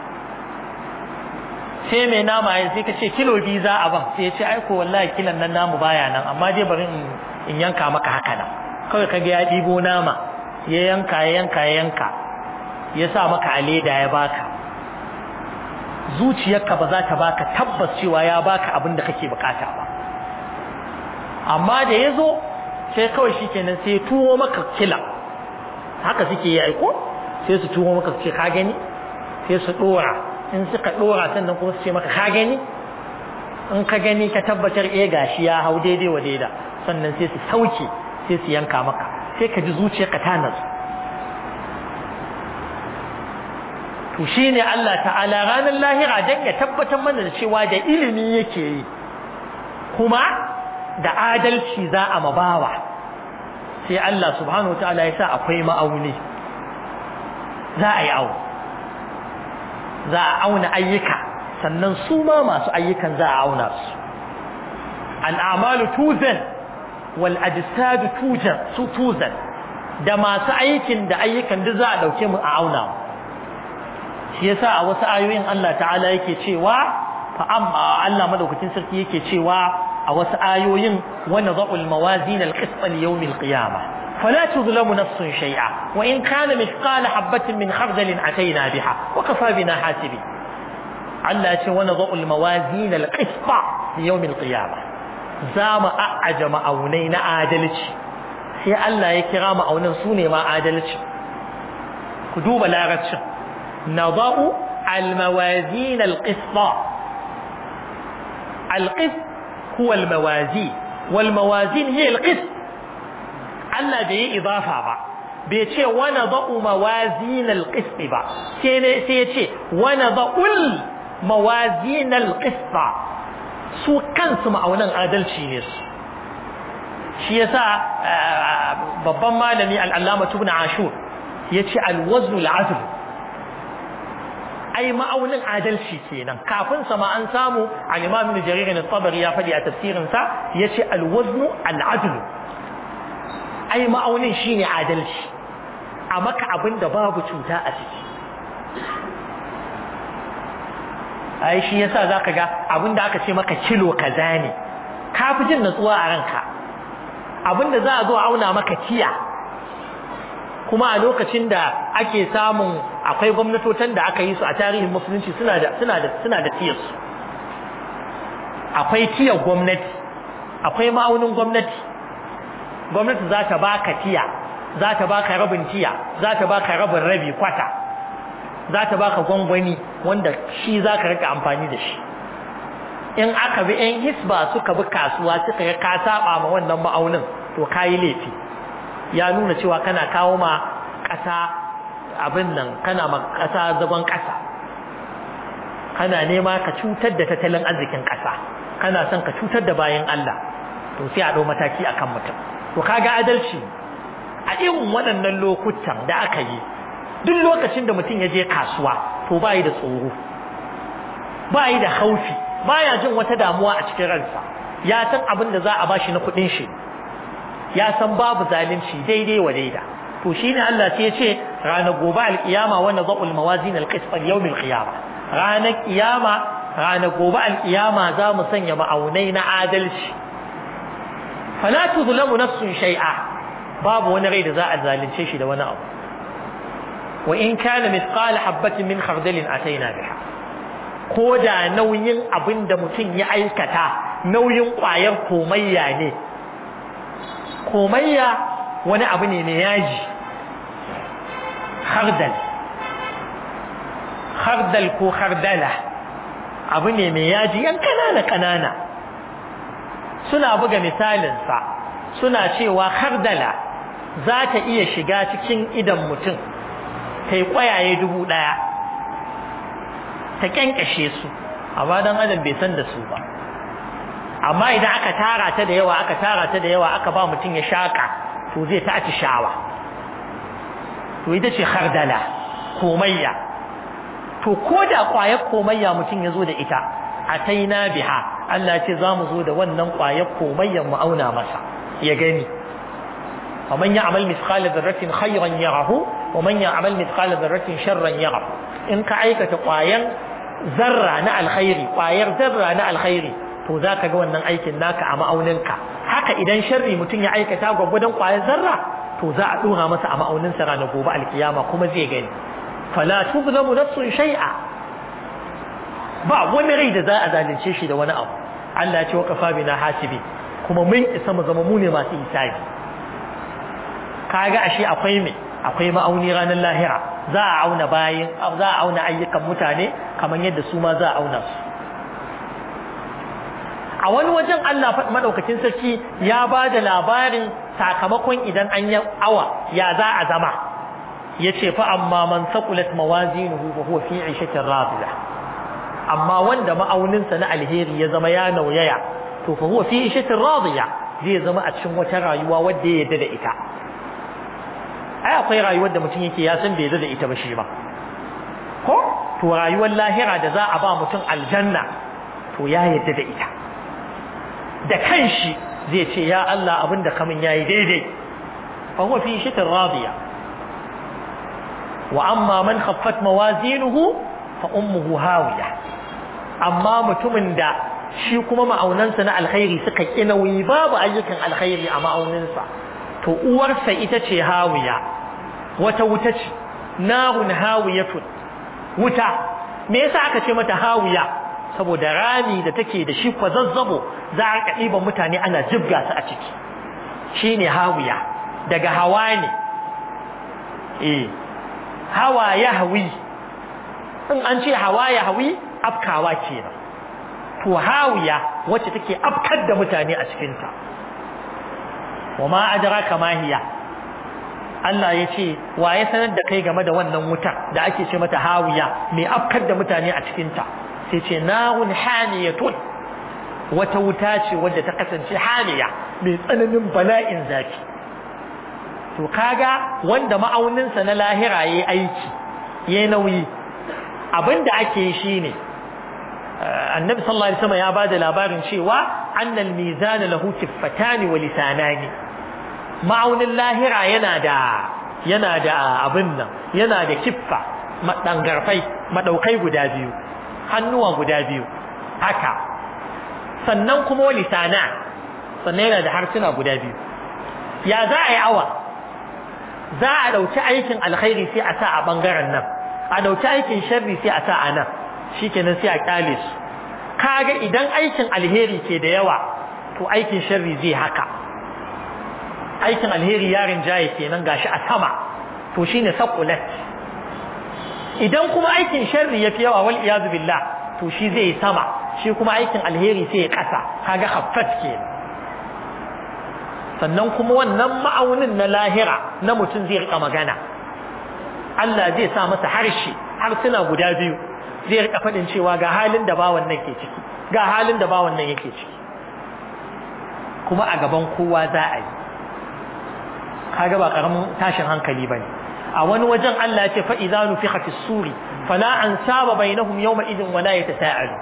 sai mai nama ya sai ka ce kilo biyu za a ban sai ya ce aiko wallahi kilan nan namu baya nan amma dai bari in yanka maka haka nan kawai ka ga ya ɗibo nama ya yanka ya yanka ya yanka ya sa maka a leda ya baka zuciyarka ba za ta baka tabbas cewa ya baka abin da kake bukata ba amma da ya zo sai kawai shi kenan sai tuwo maka kila haka suke yi aiko sai su tuwo maka ce ka gani sai su dora in suka dora sannan kuma su ce maka ka gani in ka gani ka tabbatar eh gashi ya hau daidai wa daida sannan sai su sauke sai su yanka maka sai ka ji zuciyarka ta natsu to shine Allah ta'ala ranar lahira dan ya tabbatar mana da cewa da ilimi yake yi kuma da adalci za a mabawa sai Allah subhanahu wa ta'ala ya sa akwai ma'auni za a yi au za a auna ayyuka sannan su ma masu ayyukan za a auna su al'amalu tuzan wal ajsadu tujan su tuzan da masu aikin da ayyukan duk za a dauke mu a auna mu shi yasa a wasu ayoyin Allah ta'ala yake cewa fa amma Allah madaukakin sarki yake cewa a wasu ayoyin wa nadha'u al-mawazin al-qist li yawm al-qiyamah fala tuzlamu nafsun shay'a wa in kana mithqala habatin min khardalin atayna biha wa kafa bina hasibi Allah ya ce wa nadha'u al-mawazin al-qist li yawm al-qiyamah za mu a'aja ma'aunai na adalci sai Allah ya kira ma'aunan su ne ma adalci ku duba larabcin نضع الموازين القسط القسط هو الموازين والموازين هي القسط ألا بي إضافة با بيتشي ونضع موازين القسط با سيتشي ونضع الموازين القسط su kansu ma'aunan adalci ne su shi yasa babban malami al'allama tubna ashur ya ce alwaznu al'azl ai ma'aunin adalci kenan kafin sa ma an samu al-Imam Ibn Jarir al-Tabari ya faɗi a tafsirin sa yace al-wazn al-adl ai ma'aunin shine adalci a maka abin da babu cuta a ciki ai shi yasa zaka ga abin da aka ce maka kilo kaza ne ka fi jin natsuwa a ranka abin da za a zo auna maka tiya kuma a lokacin da ake samun akwai gwamnatotan da aka yi su a tarihin musulunci suna da suna da suna da tiyar su akwai tiyar gwamnati akwai ma'aunin gwamnati gwamnati za ta baka tiya za ta baka rabin tiya za ta baka rabin rabi kwata za ta baka gwangwani wanda shi za ka rika amfani da shi in aka bi yan hisba suka bi kasuwa suka ga ka saba ma wannan ma'aunin to kayi laifi ya nuna cewa kana kawo ma ƙasa abin nan kana ma ƙasa zagon ƙasa kana nema ka cutar da tattalin arzikin ƙasa kana son ka cutar da bayan Allah to sai a ɗau mataki akan mutum to kaga adalci a irin waɗannan lokutan da aka yi duk lokacin da mutum ya je kasuwa to bayi da tsoro bayi da haufi baya jin wata damuwa a cikin ransa ya san abin da za a bashi na kuɗin shi ya san babu zalunci daidai wa daida to shine Allah sai ya ce ranar gobe alkiyama wa nadhul mawazin alqist al yawm alqiyama ranar kiyama ranar gobe alkiyama za mu sanya ma'aunai na adalci fala tuzlamu nafsun shay'a babu wani rai da za a zalunce shi da wani abu wa in kana mithqala habatin min khardalin ataina biha ko da nauyin abin da mutum ya aikata nauyin ƙwayar komayya ne komayya wani abu ne mai yaji hardal hardal ko hardala abu ne mai yaji yan kanana kanana suna buga misalinsa suna cewa hardala za ta iya shiga cikin idan mutum ta yi ƙwayaye dubu ɗaya ta kyankyashe su amma dan adam bai san da su ba amma idan aka tara ta da yawa aka tara ta da yawa aka ba mutum ya shaka to zai ta ci shawa to ita ce khardala komayya to ko da kwayar komayya mutum ya zo da ita ataina biha Allah ce za mu zo da wannan kwayar komayyan mu auna masa ya gani ومن يعمل مثقال ذرة خيرا يره ومن يعمل مثقال ذرة شرا يره in ka aikata ƙwayan zarra na alkhairi ƙwayar zarra na alkhairi to za ka ga wannan aikin naka a ma'auninka haka idan sharri mutum ya aikata gwagwadon ƙwayar zarra to za a ɗora masa a ma'auninsa ranar gobe alkiyama kuma zai gani fala tuzlamu nafsun shay'a ba wani rai da za a zalunce shi da wani abu Allah ya ce wa kafa bina hasibi kuma mun isa mu zama mu ne masu hisabi kaga ashe akwai me akwai ma'auni ranar lahira za a auna bayin za a auna ayyukan mutane kamar yadda su ma za a auna su a wani wajen Allah madaukakin sarki ya ba da labarin sakamakon idan an yi awa ya za a zama ya ce fa amma man saqulat mawazinuhu fa huwa fi 'ishatin radiya amma wanda ma'auninsa na alheri ya zama ya nauyaya to fa huwa fi 'ishatin radiya zai zama a cikin wata rayuwa wadda ya yarda da ita ai akwai rayuwar da mutum yake ya san bai da ita ba shi ba ko to rayuwar lahira da za a ba mutum aljanna to ya yadda da ita da kanshi zai ce ya Allah abin da kamun yayi daidai fa huwa fi shitin radiya wa amma man khaffat mawazinuhu fa ummuhu hawiya amma mutumin da shi kuma ma'aunansa na alkhairi suka ƙi nauyi babu ayyukan alkhairi a ma'auninsa to uwarsa ita ce hawiya wata wuta ce narun hawiyatun wuta me yasa aka ce mata hawiya saboda rami da take da shi kwazazzabo za a ɗiban mutane ana jibga su a ciki shine hawiya daga hawa ne eh hawa ya hawi in an ce hawa ya hawi afkawa kenan to hawiya wacce take afkar da mutane a cikinta wa ma adraka ma hiya Allah ya ce wa ya sanar da kai game da wannan wuta da ake ce mata hawiya mai afkar da mutane a cikinta sai ce narun haniyatun wata wuta ce wadda ta kasance haniya mai tsananin bala'in zafi to kaga wanda ma'auninsa na lahira yayi aiki yayi nauyi abinda ake yi shine annabi sallallahu alaihi wasallam ya bada labarin cewa annal mizan lahu tiffatani wa lisanani ma'aunin lahira yana da yana da abin nan yana da kiffa madangarfai madaukai guda biyu hannuwa guda biyu haka sannan kuma lisana sannan yana da harsuna guda biyu ya za a yi awa za a dauki aikin alkhairi sai a sa a bangaren nan a dauki aikin sharri sai a sa a nan shikenan sai a kyale su kaga idan aikin alheri ke da yawa to aikin sharri zai haka aikin alheri yarin jaye kenan gashi a sama to shine saqulat idan kuma aikin sharri yafi yawa wal iyazu billah to shi zai sama shi kuma aikin alheri sai ya kasa kaga khaffat kenan sannan kuma wannan ma'aunin na lahira na mutum zai rika magana Allah zai sa masa harshe harsuna guda biyu zai rika faɗin cewa ga halin da bawan nan ke ciki ga halin da bawan nan yake ciki kuma a gaban kowa za a yi kaga ba karamin tashin hankali bane a wani wajen Allah ya ce fa idza nufikha fi suri fala ansaba bainahum yawma idin wala yatasaalu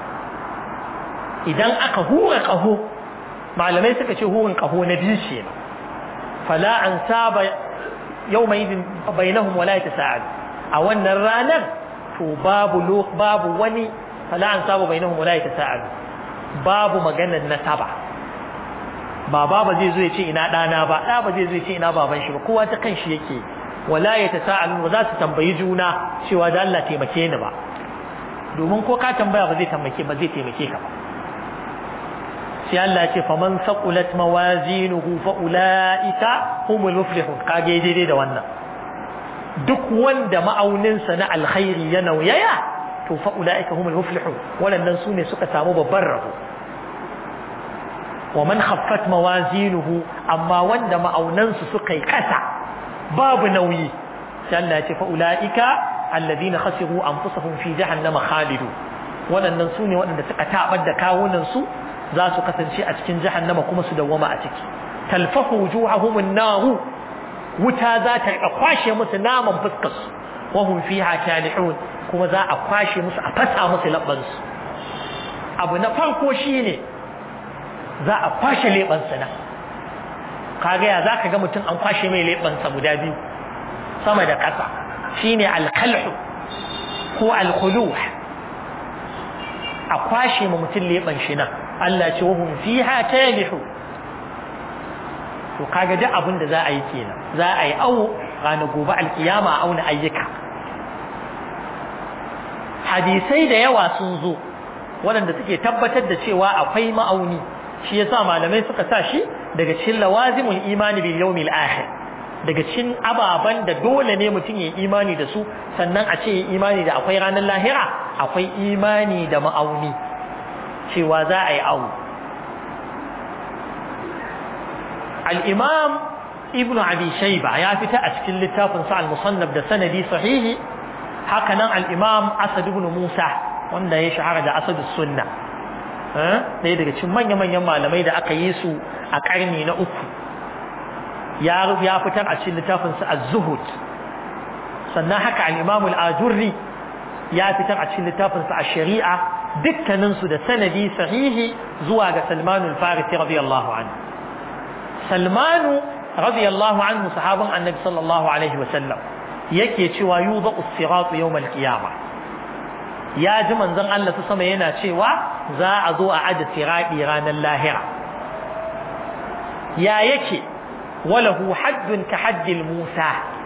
idan aka hura kaho malamai suka ce hurin kaho na biyu ce fala ansaba yawma idin bainahum wala yatasaalu a wannan ranar to babu babu wani fala ansaba bainahum wala yatasaalu babu maganar nasaba ba baba zai zo ya ce ina ɗana ba ɗa ba zai zo ya ce ina baban shi ba kowa ta kan shi yake wala ya tasa'alun ba za su tambayi juna cewa da Allah taimake ni ba domin ko ka tambaya ba zai taimake ba zai taimake ka ba sai Allah ya ce faman saqulat mawazinuhu fa ulaika humul muflihun kage daidai da wannan duk wanda ma'auninsa na alkhairi ya nauyaya to fa ulaika humul muflihun waɗannan su ne suka samu babban rabo wa man khaffat mawazinuhu amma wanda ma'aunansu suka yi kasa babu nauyi sai Allah ya ce fa ulaika alladhina khasiru anfusahum fi jahannama khalidu waɗannan su ne waɗanda suka tabar da kawunan su za su kasance a cikin jahannama kuma su dawwama a ciki talfahu wujuhahum an-nar wuta za ta kwashe musu naman fuskar su wa hum fiha kalihun kuma za a kwashe musu a fasa musu labban su abu na farko shine za a kwashe leɓansa nan kaga ya za ka ga mutum an kwashe mai leɓansa guda biyu sama da ƙasa shine alkalhu ko alkhuluh a kwashe ma mutum leɓan shi nan Allah ce wa hum fiha talihu to kaga duk abin da za a yi kenan za a yi awo ranar gobe alkiyama a auna ayyuka hadisai da yawa sun zo waɗanda suke tabbatar da cewa akwai ma'auni shi yasa malamai suka sa shi daga cikin lawazimul imani bil yawmil akhir daga cikin ababan da dole ne mutum ya imani da su sannan a ce imani da akwai ranar lahira akwai imani da ma'auni cewa za a yi awu al-imam ibn abi shayba ya fita a cikin littafin sa al-musannaf da sanadi sahihi haka nan al-imam asad ibn musa wanda ya shahara da asadus sunna ɗaya daga cikin manya-manyan malamai da aka yi su a ƙarni na uku ya fitar a cikin littafinsa a zuhud sannan haka al'imamu al'ajurri ya fitar a cikin littafinsa a shari'a dukkaninsu da sanadi sahihi zuwa ga salmanu al-farisi radiyallahu anhu salmanu radiyallahu anhu sahabin annabi sallallahu alaihi wasallam yake cewa yuba usiratu yawmal qiyamah ya ji manzon Allah su sama yana cewa za a zo a aje siradi ranar lahira ya yake walahu haddun ka haddil Musa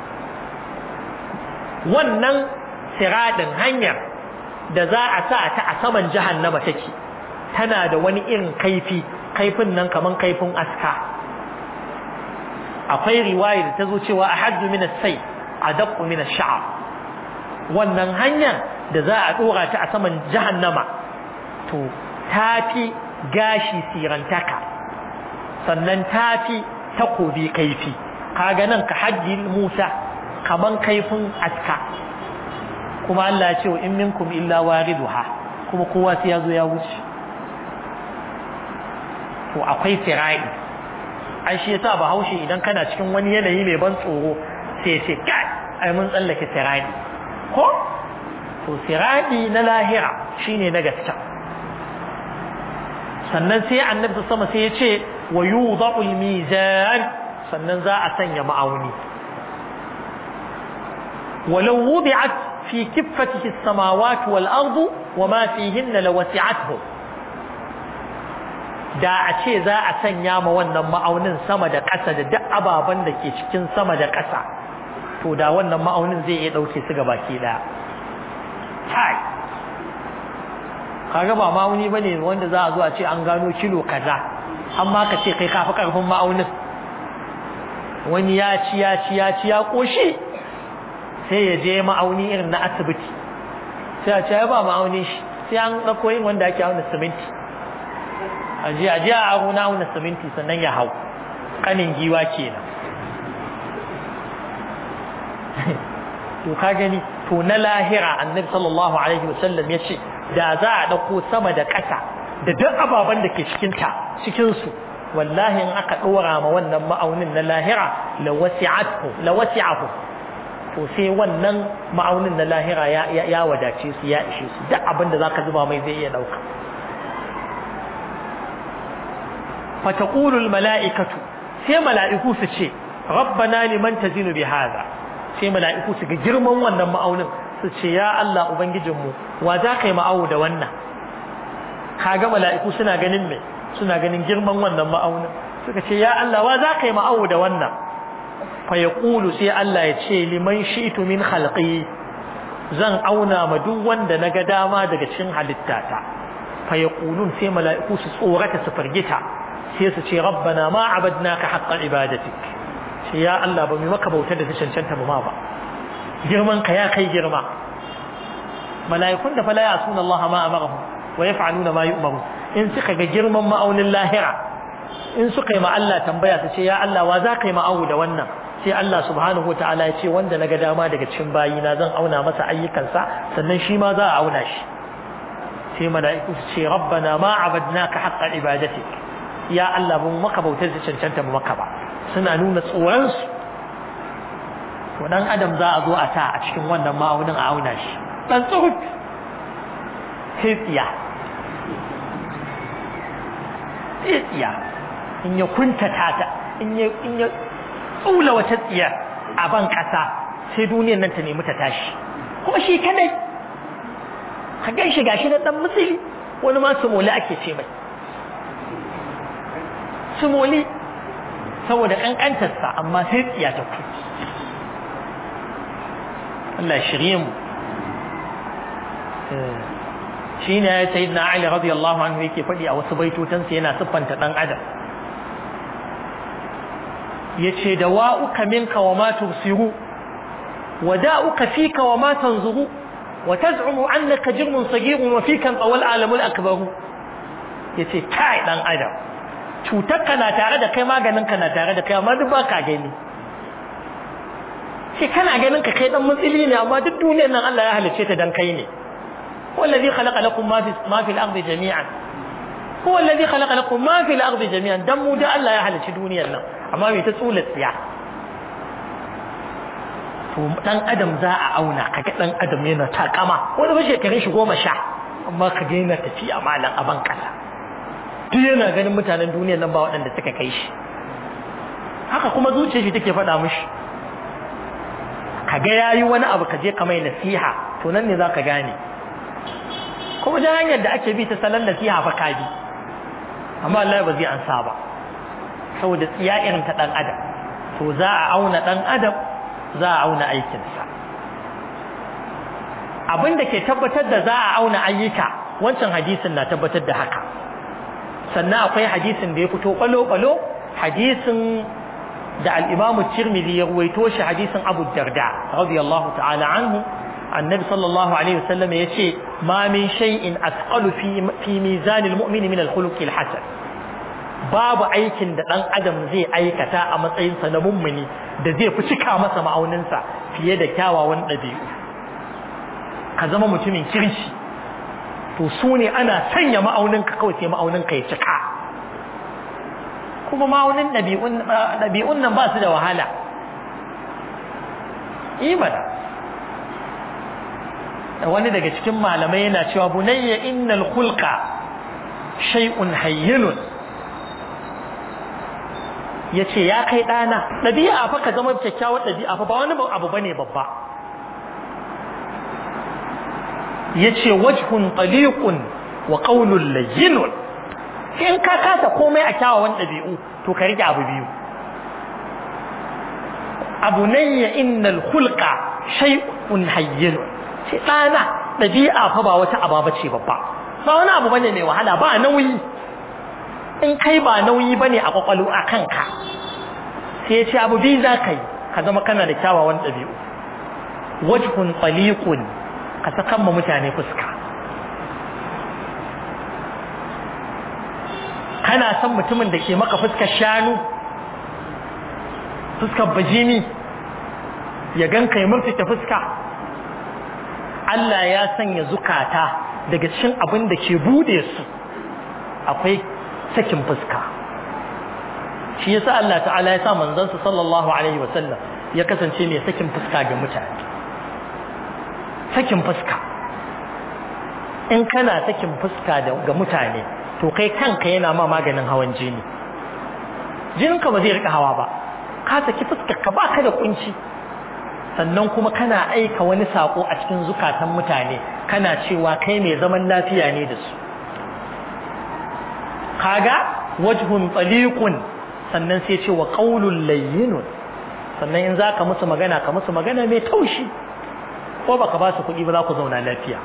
wannan siradin hanyar da za a sa ta a saman jahannama take tana da wani irin kaifi kaifin nan kaman kaifin aska akwai riwaya da ta zo cewa ahaddu min as-sayf adaqqu min ash-sha'r wannan hanyar da za a dora ta a saman jahannama to tafi gashi sirantaka sannan tafi takobi kaifi kaga nan ka hajji Musa kaman kaifin aska kuma Allah ya ce wa in minkum illa wariduha kuma kowa sai ya zo ya wuce to akwai sirai ai shi yasa bahaushe idan kana cikin wani yanayi mai ban tsoro sai ya ce kai ai mun tsallake sirai ko to siradi na lahira shine na gaskiya sannan sai annabi sama sai ya ce wa yudau mizan sannan za a sanya ma'auni walau wudi'at fi kiffatihi as-samawati wal ardu wama fihinna lawasi'atuhu da a ce za a sanya ma wannan ma'aunin sama da ƙasa da duk ababen da ke cikin sama da ƙasa to da wannan ma'aunin zai iya ɗauke su gabaki ɗaya kai kaga ba ma'auni bane wanda za a zo a ce an gano kilo kaza amma ka ce kai kafi karfin ma'aunin wani ya ci ya ci ya ci ya koshi sai ya je ma'auni irin na asibiti sai a ce ya ba ma'auni shi sai an ɗauko yin wanda ake auna siminti a je a je a aro na auna siminti sannan ya hau kanin giwa kenan to ka gani to na lahira annabi sallallahu alaihi wasallam ya ce da za a ɗauko sama da ƙasa da duk ababen da ke cikinta cikinsu wallahi in aka ɗora ma wannan ma'aunin na lahira la wasi'ahu to sai wannan ma'aunin na lahira ya wadace su ya ishe su duk abin da zaka zuba mai zai iya ɗauka fataqulul mala'ikatu sai mala'iku su ce rabbana liman tazinu bi hadha sai mala'iku su ga girman wannan ma'aunin su ce ya Allah ubangijinmu wa za ka yi ma'awu da wannan kaga mala'iku suna ganin me suna ganin girman wannan ma'aunin suka ce ya Allah wa za ka yi ma'awu da wannan fa yaqulu sai Allah ya ce liman shi'tu min khalqi zan auna ma duk wanda naga dama daga cikin halittata fa yaqulun sai mala'iku su tsorata su firgita sai su ce rabbana ma abadnaka haqqa ibadatik sai ya Allah ba mu maka bautar da ta cancanta mu ma ba girman ka ya kai girma mala'ikun da fala yasuna Allah ma amarahum wa yaf'aluna ma yu'maru in suka ga girman ma'aunin lahira in suka yi ma Allah tambaya su ce ya Allah wa za ka yi ma'awu da wannan sai Allah subhanahu wataala ya ce wanda naga dama daga cikin bayina zan auna masa ayyukansa sannan shi ma za a auna shi sai mala'iku su ce rabbana ma abadnaka haqqa ibadatik ya Allah ba mu maka bautar da cancanta mu maka ba suna nuna tsoronsu to dan adam za a zo a ta a cikin wannan ma'aunin a auna shi dan tsohut tsiya tsiya in ya kuntata ta in ya in ya tsula wata tsiya a ban kasa sai duniyar nan ta nemi ta tashi kuma shi kadai ka gan shi gashi na dan musuli wani ma sumoli ake ce mai sumoli saboda kankantarsa amma sai tsiya ta ku Allah shirye mu shi ne ya sayi na Ali radiyallahu anhu yake faɗi a wasu baitotansa yana siffanta ɗan adam ya ce da wa'uka minka wa ma tubsiru wa da'uka fika wa ma tanzuru wa taz'umu annaka jirmun sagirun wa fika tsawal alamul akbaru ya ce kai ɗan adam cutarka na tare da kai maganinka na tare da kai amma duk ba ka gani shi kana ganin ka kai dan mutsili ne amma duk duniyar nan Allah ya halice ta dan kai ne wallazi khalaqa lakum ma fi ma fi al-ardi jami'an huwa alladhi khalaqa lakum ma fi al-ardi jami'an dan mu da Allah ya halice duniyar nan amma bai ta tsula tsiya to dan adam za a auna kaga dan adam yana takama wani ba shekarun shi goma sha amma ka ga yana tafiya malam aban kasa duk yana ganin mutanen duniyar nan ba waɗanda suka kai shi haka kuma zuciyar shi take faɗa mishi kaga yayi wani abu ka je ka mai nasiha to nan ne zaka gane kuma da hanyar da ake bi ta salon nasiha fa ka bi amma Allah ba zai ansa ba saboda tsiya irin ta dan adam to za a auna dan adam za a auna aikinsa abin da ke tabbatar da za a auna ayyuka wancan hadisin na tabbatar da haka sannan akwai hadisin da ya fito kwalo-kwalo hadisin da al'imamu tirmidhi ya ruwaito shi hadisin abu darda radiyallahu ta'ala anhu annabi sallallahu alaihi wasallam ya ce ma min shay'in asqalu fi fi mizanil mu'mini min al-khuluq al-hasan babu aikin da dan adam zai aikata a matsayinsa na mummuni da zai fi cika masa ma'auninsa fiye da kyawawan ɗabi'u ka zama mutumin kirki to su ne ana sanya ma'auninka kawai sai ma'auninka ya cika kuma ma'aunin ɗabi'un nan ba su da wahala imana wani daga cikin malamai yana cewa bunayya innal khulqa shay'un hayyinun yace ya kai ɗana ɗabi'a fa ka zama kyakkyawar ɗabi'a fa ba wani abu bane babba yace wajhun taliqun wa qawlun layyinun in ka kasa komai a kyawawan ɗabi'u to ka rike abu biyu abu nayya innal khulqa shay'un hayyin ce ɗana ɗabi'a fa ba wata aba ce babba ba wani abu bane mai wahala ba nauyi in kai ba nauyi bane a kwakwalo a kanka sai ce abu biyu za ka yi ka zama kana da kyawawan ɗabi'u wajhun taliqun ka sakan ma mutane fuska kana son mutumin da ke maka fuskar shanu fuskar bajini ya ganka ya murtuke fuska Allah ya sanya zukata daga cikin abin da ke bude su akwai sakin fuska shi yasa Allah ta'ala ya sa manzansa sallallahu alaihi wasallam ya kasance mai sakin fuska ga mutane sakin fuska in kana sakin fuska ga mutane to kai kanka yana ma maganin hawan jini jininka ba zai rika hawa ba ka saki fuskar ka baka da kunci sannan kuma kana aika wani sako a cikin zukatan mutane kana cewa kai mai zaman lafiya ne da su kaga wajhun taliqun sannan sai ce wa qaulul layyinun sannan in zaka musu magana ka musu magana mai taushi ko baka ba su kuɗi ba za ku zauna lafiya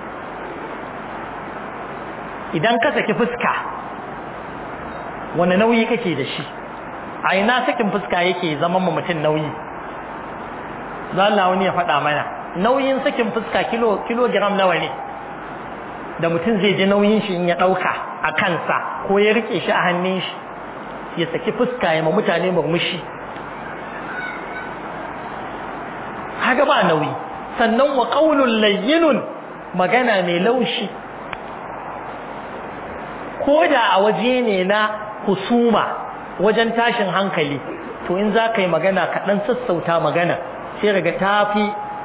idan ka saki fuska wani nauyi kake da shi a ina sakin fuska yake zaman mu mutum nauyi za Allah wani ya faɗa mana nauyin sakin fuska kilo kilogram nawa ne da mutum zai ji nauyin shi in ya ɗauka a kansa ko ya rike shi a hannun shi ya saki fuska ya ma mutane murmushi haka ba nauyi sannan wa qaulul layyinun magana mai laushi ko da a waje ne na husuma wajen tashin hankali to in za ka yi magana kaɗan sassauta magana sai daga tafi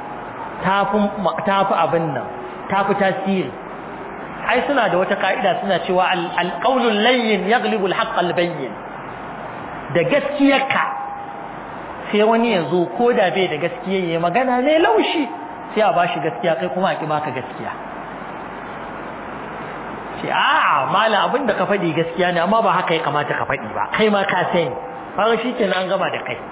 tafi abin nan tafi tasiri ai suna da wata ka'ida suna cewa alƙaunul layyin ya galibul haƙƙal bayyin da gaskiyarka sai wani ya zo ko da bai da gaskiya ya magana mai laushi sai a bashi gaskiya kai kuma a ƙi baka gaskiya ce a mala abin da ka faɗi gaskiya ne amma ba haka ya kamata ka faɗi ba kai ma ka sani fara shi ke an gama da kai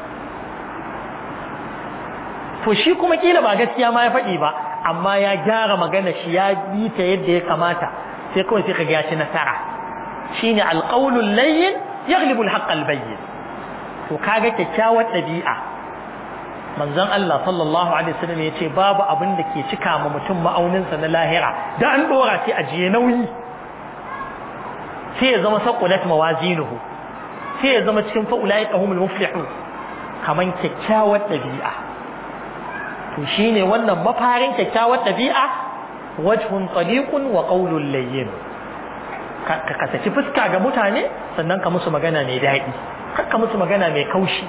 to shi kuma kila ba gaskiya ma ya faɗi ba amma ya gyara magana shi ya bi ta yadda ya kamata sai kawai sai ka ga ci nasara shine alqaulul layyin yaghlibu alhaqq albayyin to kaga kyakkyawar ɗabi'a manzon Allah sallallahu alaihi wasallam yace babu abin da ke cika ma mutum ma'auninsa na lahira da an dora sai a jiye nauyi sai ya zama saqulat mawazinuhu sai ya zama cikin fa'ulaika humul muflihun kaman kyakkyawar ɗabi'a to shine wannan mafarin kyakkyawar ɗabi'a wajhun taliqun wa qawlun layyin ka kasaci fuska ga mutane sannan ka musu magana mai daɗi ka musu magana mai kaushi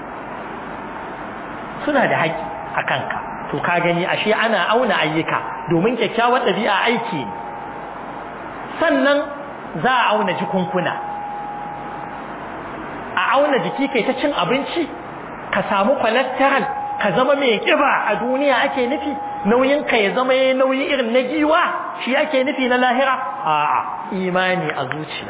suna da haƙƙi a kanka to ka gani ashe ana auna ayyuka domin kyakkyawar ɗabi'a aiki ne sannan za a auna jikunkuna a auna jiki kai ta cin abinci ka samu cholesterol ka zama mai kiba a duniya ake nufi nauyin ka ya zama yayin nauyi irin na giwa shi ake nufi na lahira a'a imani a zuciya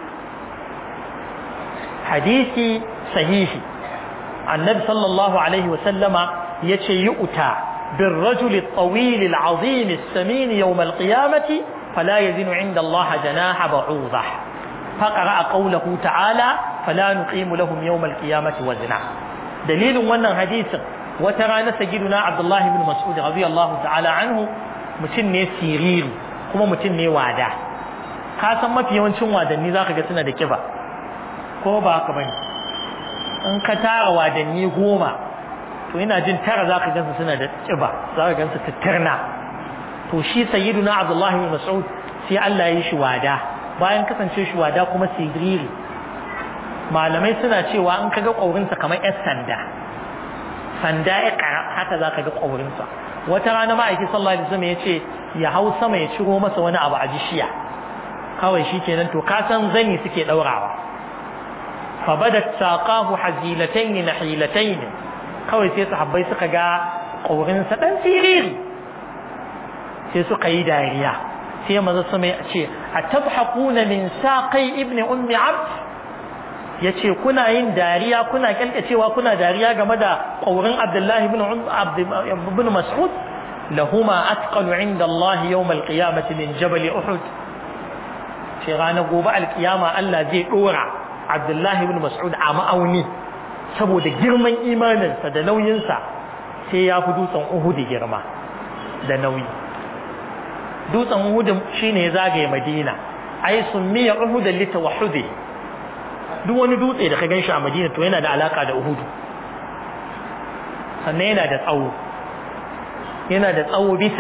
hadisi sahihi annabi sallallahu alaihi wa sallama yace yu'ta بالرجل الطويل العظيم السمين يوم القيامة فلا يزن عند الله جناح بعوضة فقرأ قوله تعالى فلا نقيم لهم يوم القيامة وزنا دليل وانا حديث وترى سيدنا عبد الله بن مسعود رضي الله تعالى عنه mutum ne siriri kuma mutum ne wada ka san mafi yawancin wadanni zaka ga suna da kiba ko ba haka bane in ka tara wadanni goma to ina jin tara zaka gansu suna da kiba zaka gansu tattarna to shi sayyiduna Abdullah ibn Mas'ud sai Allah ya yi shi wada bayan kasance shi wada kuma siriri malamai suna cewa in kaga kaurinsa kamar yar sanda sanda ya kara haka zaka ga kaurinsa wata rana ma'aiki sallallahu alaihi wasallam yace ya hau sama ya ciro masa wani abu a jishiya kawai shikenan to ka san zani suke daurawa fa badat saqahu hazilatayn nahilatayn kawai sai sahabbai suka ga kaurinsa dan siriri sai suka yi dariya sai maza sama ya ce atabhaquna min saqai ibni ummi abd ya ce kuna yin dariya kuna kyalkacewa kuna dariya game da ƙaurin abdullahi ibn mas'ud lahuma atqalu inda Allah yawm al-qiyamati min jabal uhud ce ranar gobe alkiyama Allah zai dora abdullahi ibn mas'ud a ma'auni saboda girman imaninsa da nauyinsa sai ya fi dutsen uhud girma da nauyi dutsen uhud shine ya zagaye madina ai summiya uhud litawahhudi duk wani dutse da ka gan shi a madina to yana da alaka da uhudu sannan yana da tsawo yana da tsawo bisa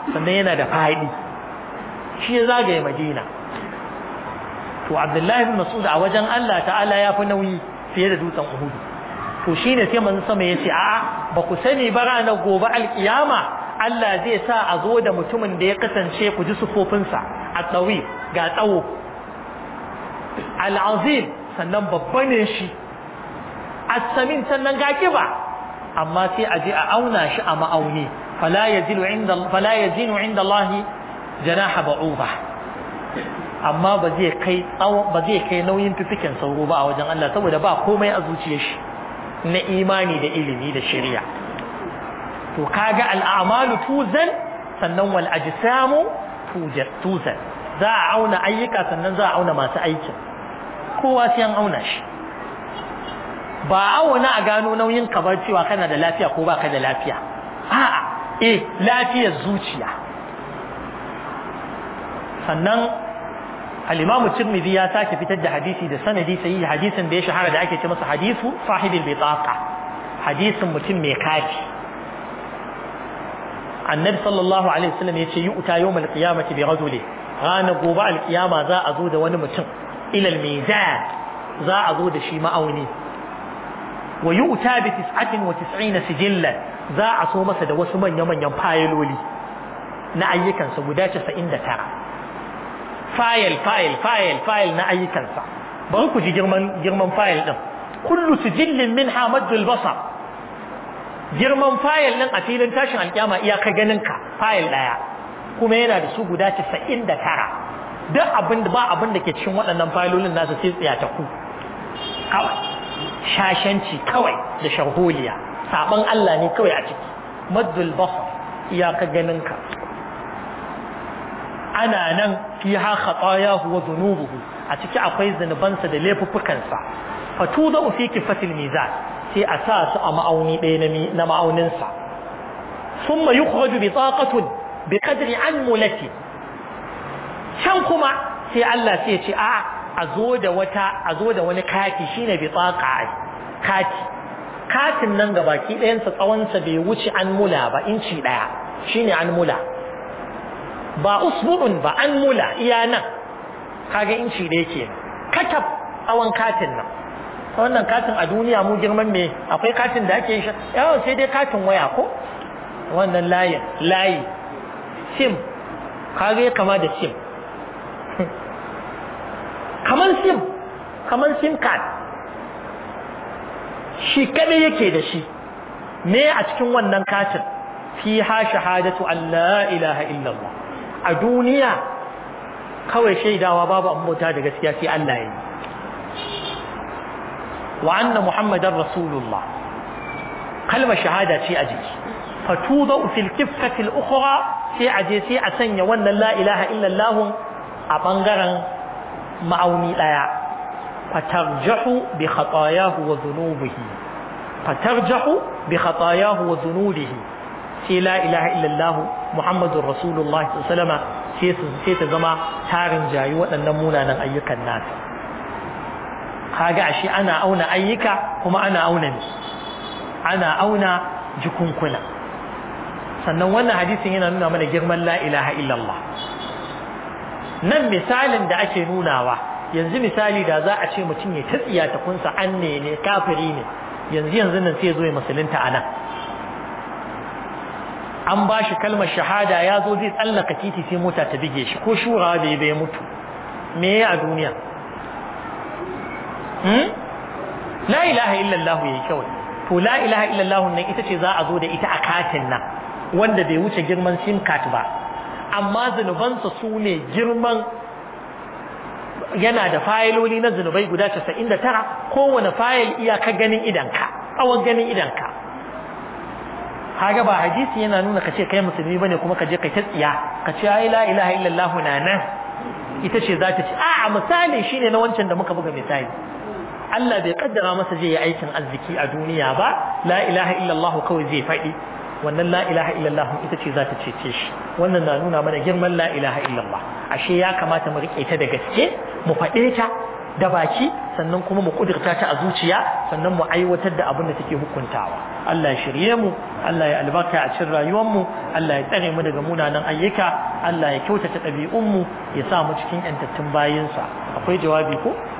sannan yana da faɗi shi ya zagaye madina to abdullahi bin mas'ud a wajen Allah ta'ala ya fi nauyi fiye da dutsen uhudu to shine sai manzo sama yace a'a ba ku sani ba ranar gobe alkiyama Allah zai sa a zo da mutumin da ya kasance ku ji sufofinsa a tsawi ga tsawo al'azim sannan babba ne shi as-samin sannan ga kiba amma sai a je a auna shi a ma'auni fala yazilu inda fala yazinu inda Allah janaha ba'uba amma ba zai kai ba zai kai nauyin fifikin sauro ba a wajen Allah saboda ba komai a zuciyar shi na imani da ilimi da shari'a to kaga al'amalu tuzan sannan wal ajsamu tuzan za a auna ayyuka sannan za a auna masu aikin kowa sai an auna shi ba auna a gano nauyin ka ba cewa kana da lafiya ko baka da lafiya a'a eh lafiyar zuciya sannan al-Imam Tirmidhi ya sake fitar da hadisi da sanadi sahihi hadisin da ya shahara da ake ce masa hadisu sahibil bitaqa hadisin mutum mai kafi annabi sallallahu alaihi wasallam yace yu'ta yawmal qiyamati bi rajuli rana gobe alkiyama za a zo da wani mutum ila al-mizan za a zo da shi ma'auni wa yu'ta bi 99 sijillan za a so masa da wasu manya manyan fayiloli na ayyukansa guda 99 fayil fayil fayil fayil na ayyukansa bari ku ji girman girman fayil din kullu sijillin minha maddul basar girman fayil din a filin tashin alkiyama iyaka ganin ka fayil daya kuma yana da su guda 99 duk abin da ba abin da ke cikin waɗannan fayilolin nasu sai tsaya ta ku kawai shashanci kawai da sharholiya saban Allah ne kawai a ciki maddul basar iyaka ganin ka ana nan fiha khatayahu wa dhunubuhu a ciki akwai zanubansa da laifuffukansa fatuda fi kifatil mizan sai a sa su a ma'auni ɗaya na ma'auninsa thumma yukhraju bi taqatin bi qadri anmulati can kuma sai Allah sai ya ce a a zo da wata a zo da wani kati shine bi taqa kati katin nan gabaki ɗayansa tsawonsa bai wuce anmula ba inci ɗaya shine anmula ba usbu'un ba an mula iya nan kaga inci da yake katab tsawon katin nan wannan katin a duniya mu girman me akwai katin da ake shi yawan sai dai katin waya ko wannan layin layi sim kaga ya kama da sim kaman sim kaman sim card shi kadai yake da shi me a cikin wannan katin fiha shahadatu an la ilaha illallah a duniya kawai shaidawa babu ambata da gaskiya sai Allah ya yi wa anna muhammadar rasulullah kalmar shahada ce a jiki fatuda fil kiffati al-ukhra sai a je sai a sanya wannan la ilaha illallah a bangaren ma'auni daya fatarjahu bi khatayahu wa dhunubihi fatarjahu bi khatayahu wa dhunubihi sai la ilaha illallah muhammadur rasulullah sallama sai ta zama tarin jayi waɗannan munanan ayyukan nasa kaga ashe ana auna ayyuka kuma ana auna ne ana auna jikunkuna sannan wannan hadisin yana nuna mana girman la ilaha illallah nan misalin da ake nunawa yanzu misali da za a ce mutum ya tatsiya ta kunsa an ne ne kafiri ne yanzu yanzu nan sai zo ya musulunta a nan an ba shi kalmar shahada ya zo zai tsallaka titi sai mota ta bige shi ko shura bai bai mutu me ya a duniya la ilaha illallah yayi kawai to la ilaha illallah nan ita ce za a zo da ita a katin nan wanda bai wuce girman sim card ba amma zunubansa su ne girman yana da fayiloli na zunubai guda 99 kowane fayil iyaka ganin idanka tsawon ganin idanka kaga ba hadisi yana nuna kace kai musulmi bane kuma ka je kai ta tsiya ka ce ai la ilaha illallah na nan ita ce za ta ce a misali shine na wancan da muka buga misali Allah bai kaddara masa zai yi aikin arziki a duniya ba la ilaha illallah kawai zai faɗi wannan la ilaha illallah ita ce za ta cece shi wannan na nuna mana girman la ilaha illallah ashe ya kamata mu rike ta da gaske mu faɗe ta da baki sannan kuma mu kudurta ta a zuciya sannan mu aiwatar da abin da take hukuntawa Allah ya shirye mu Allah ya albarka a cikin rayuwar mu Allah ya tsare mu daga munanan ayyuka Allah ya kyautata ɗabi'un mu ya sa mu cikin yantattun bayinsa akwai jawabi ko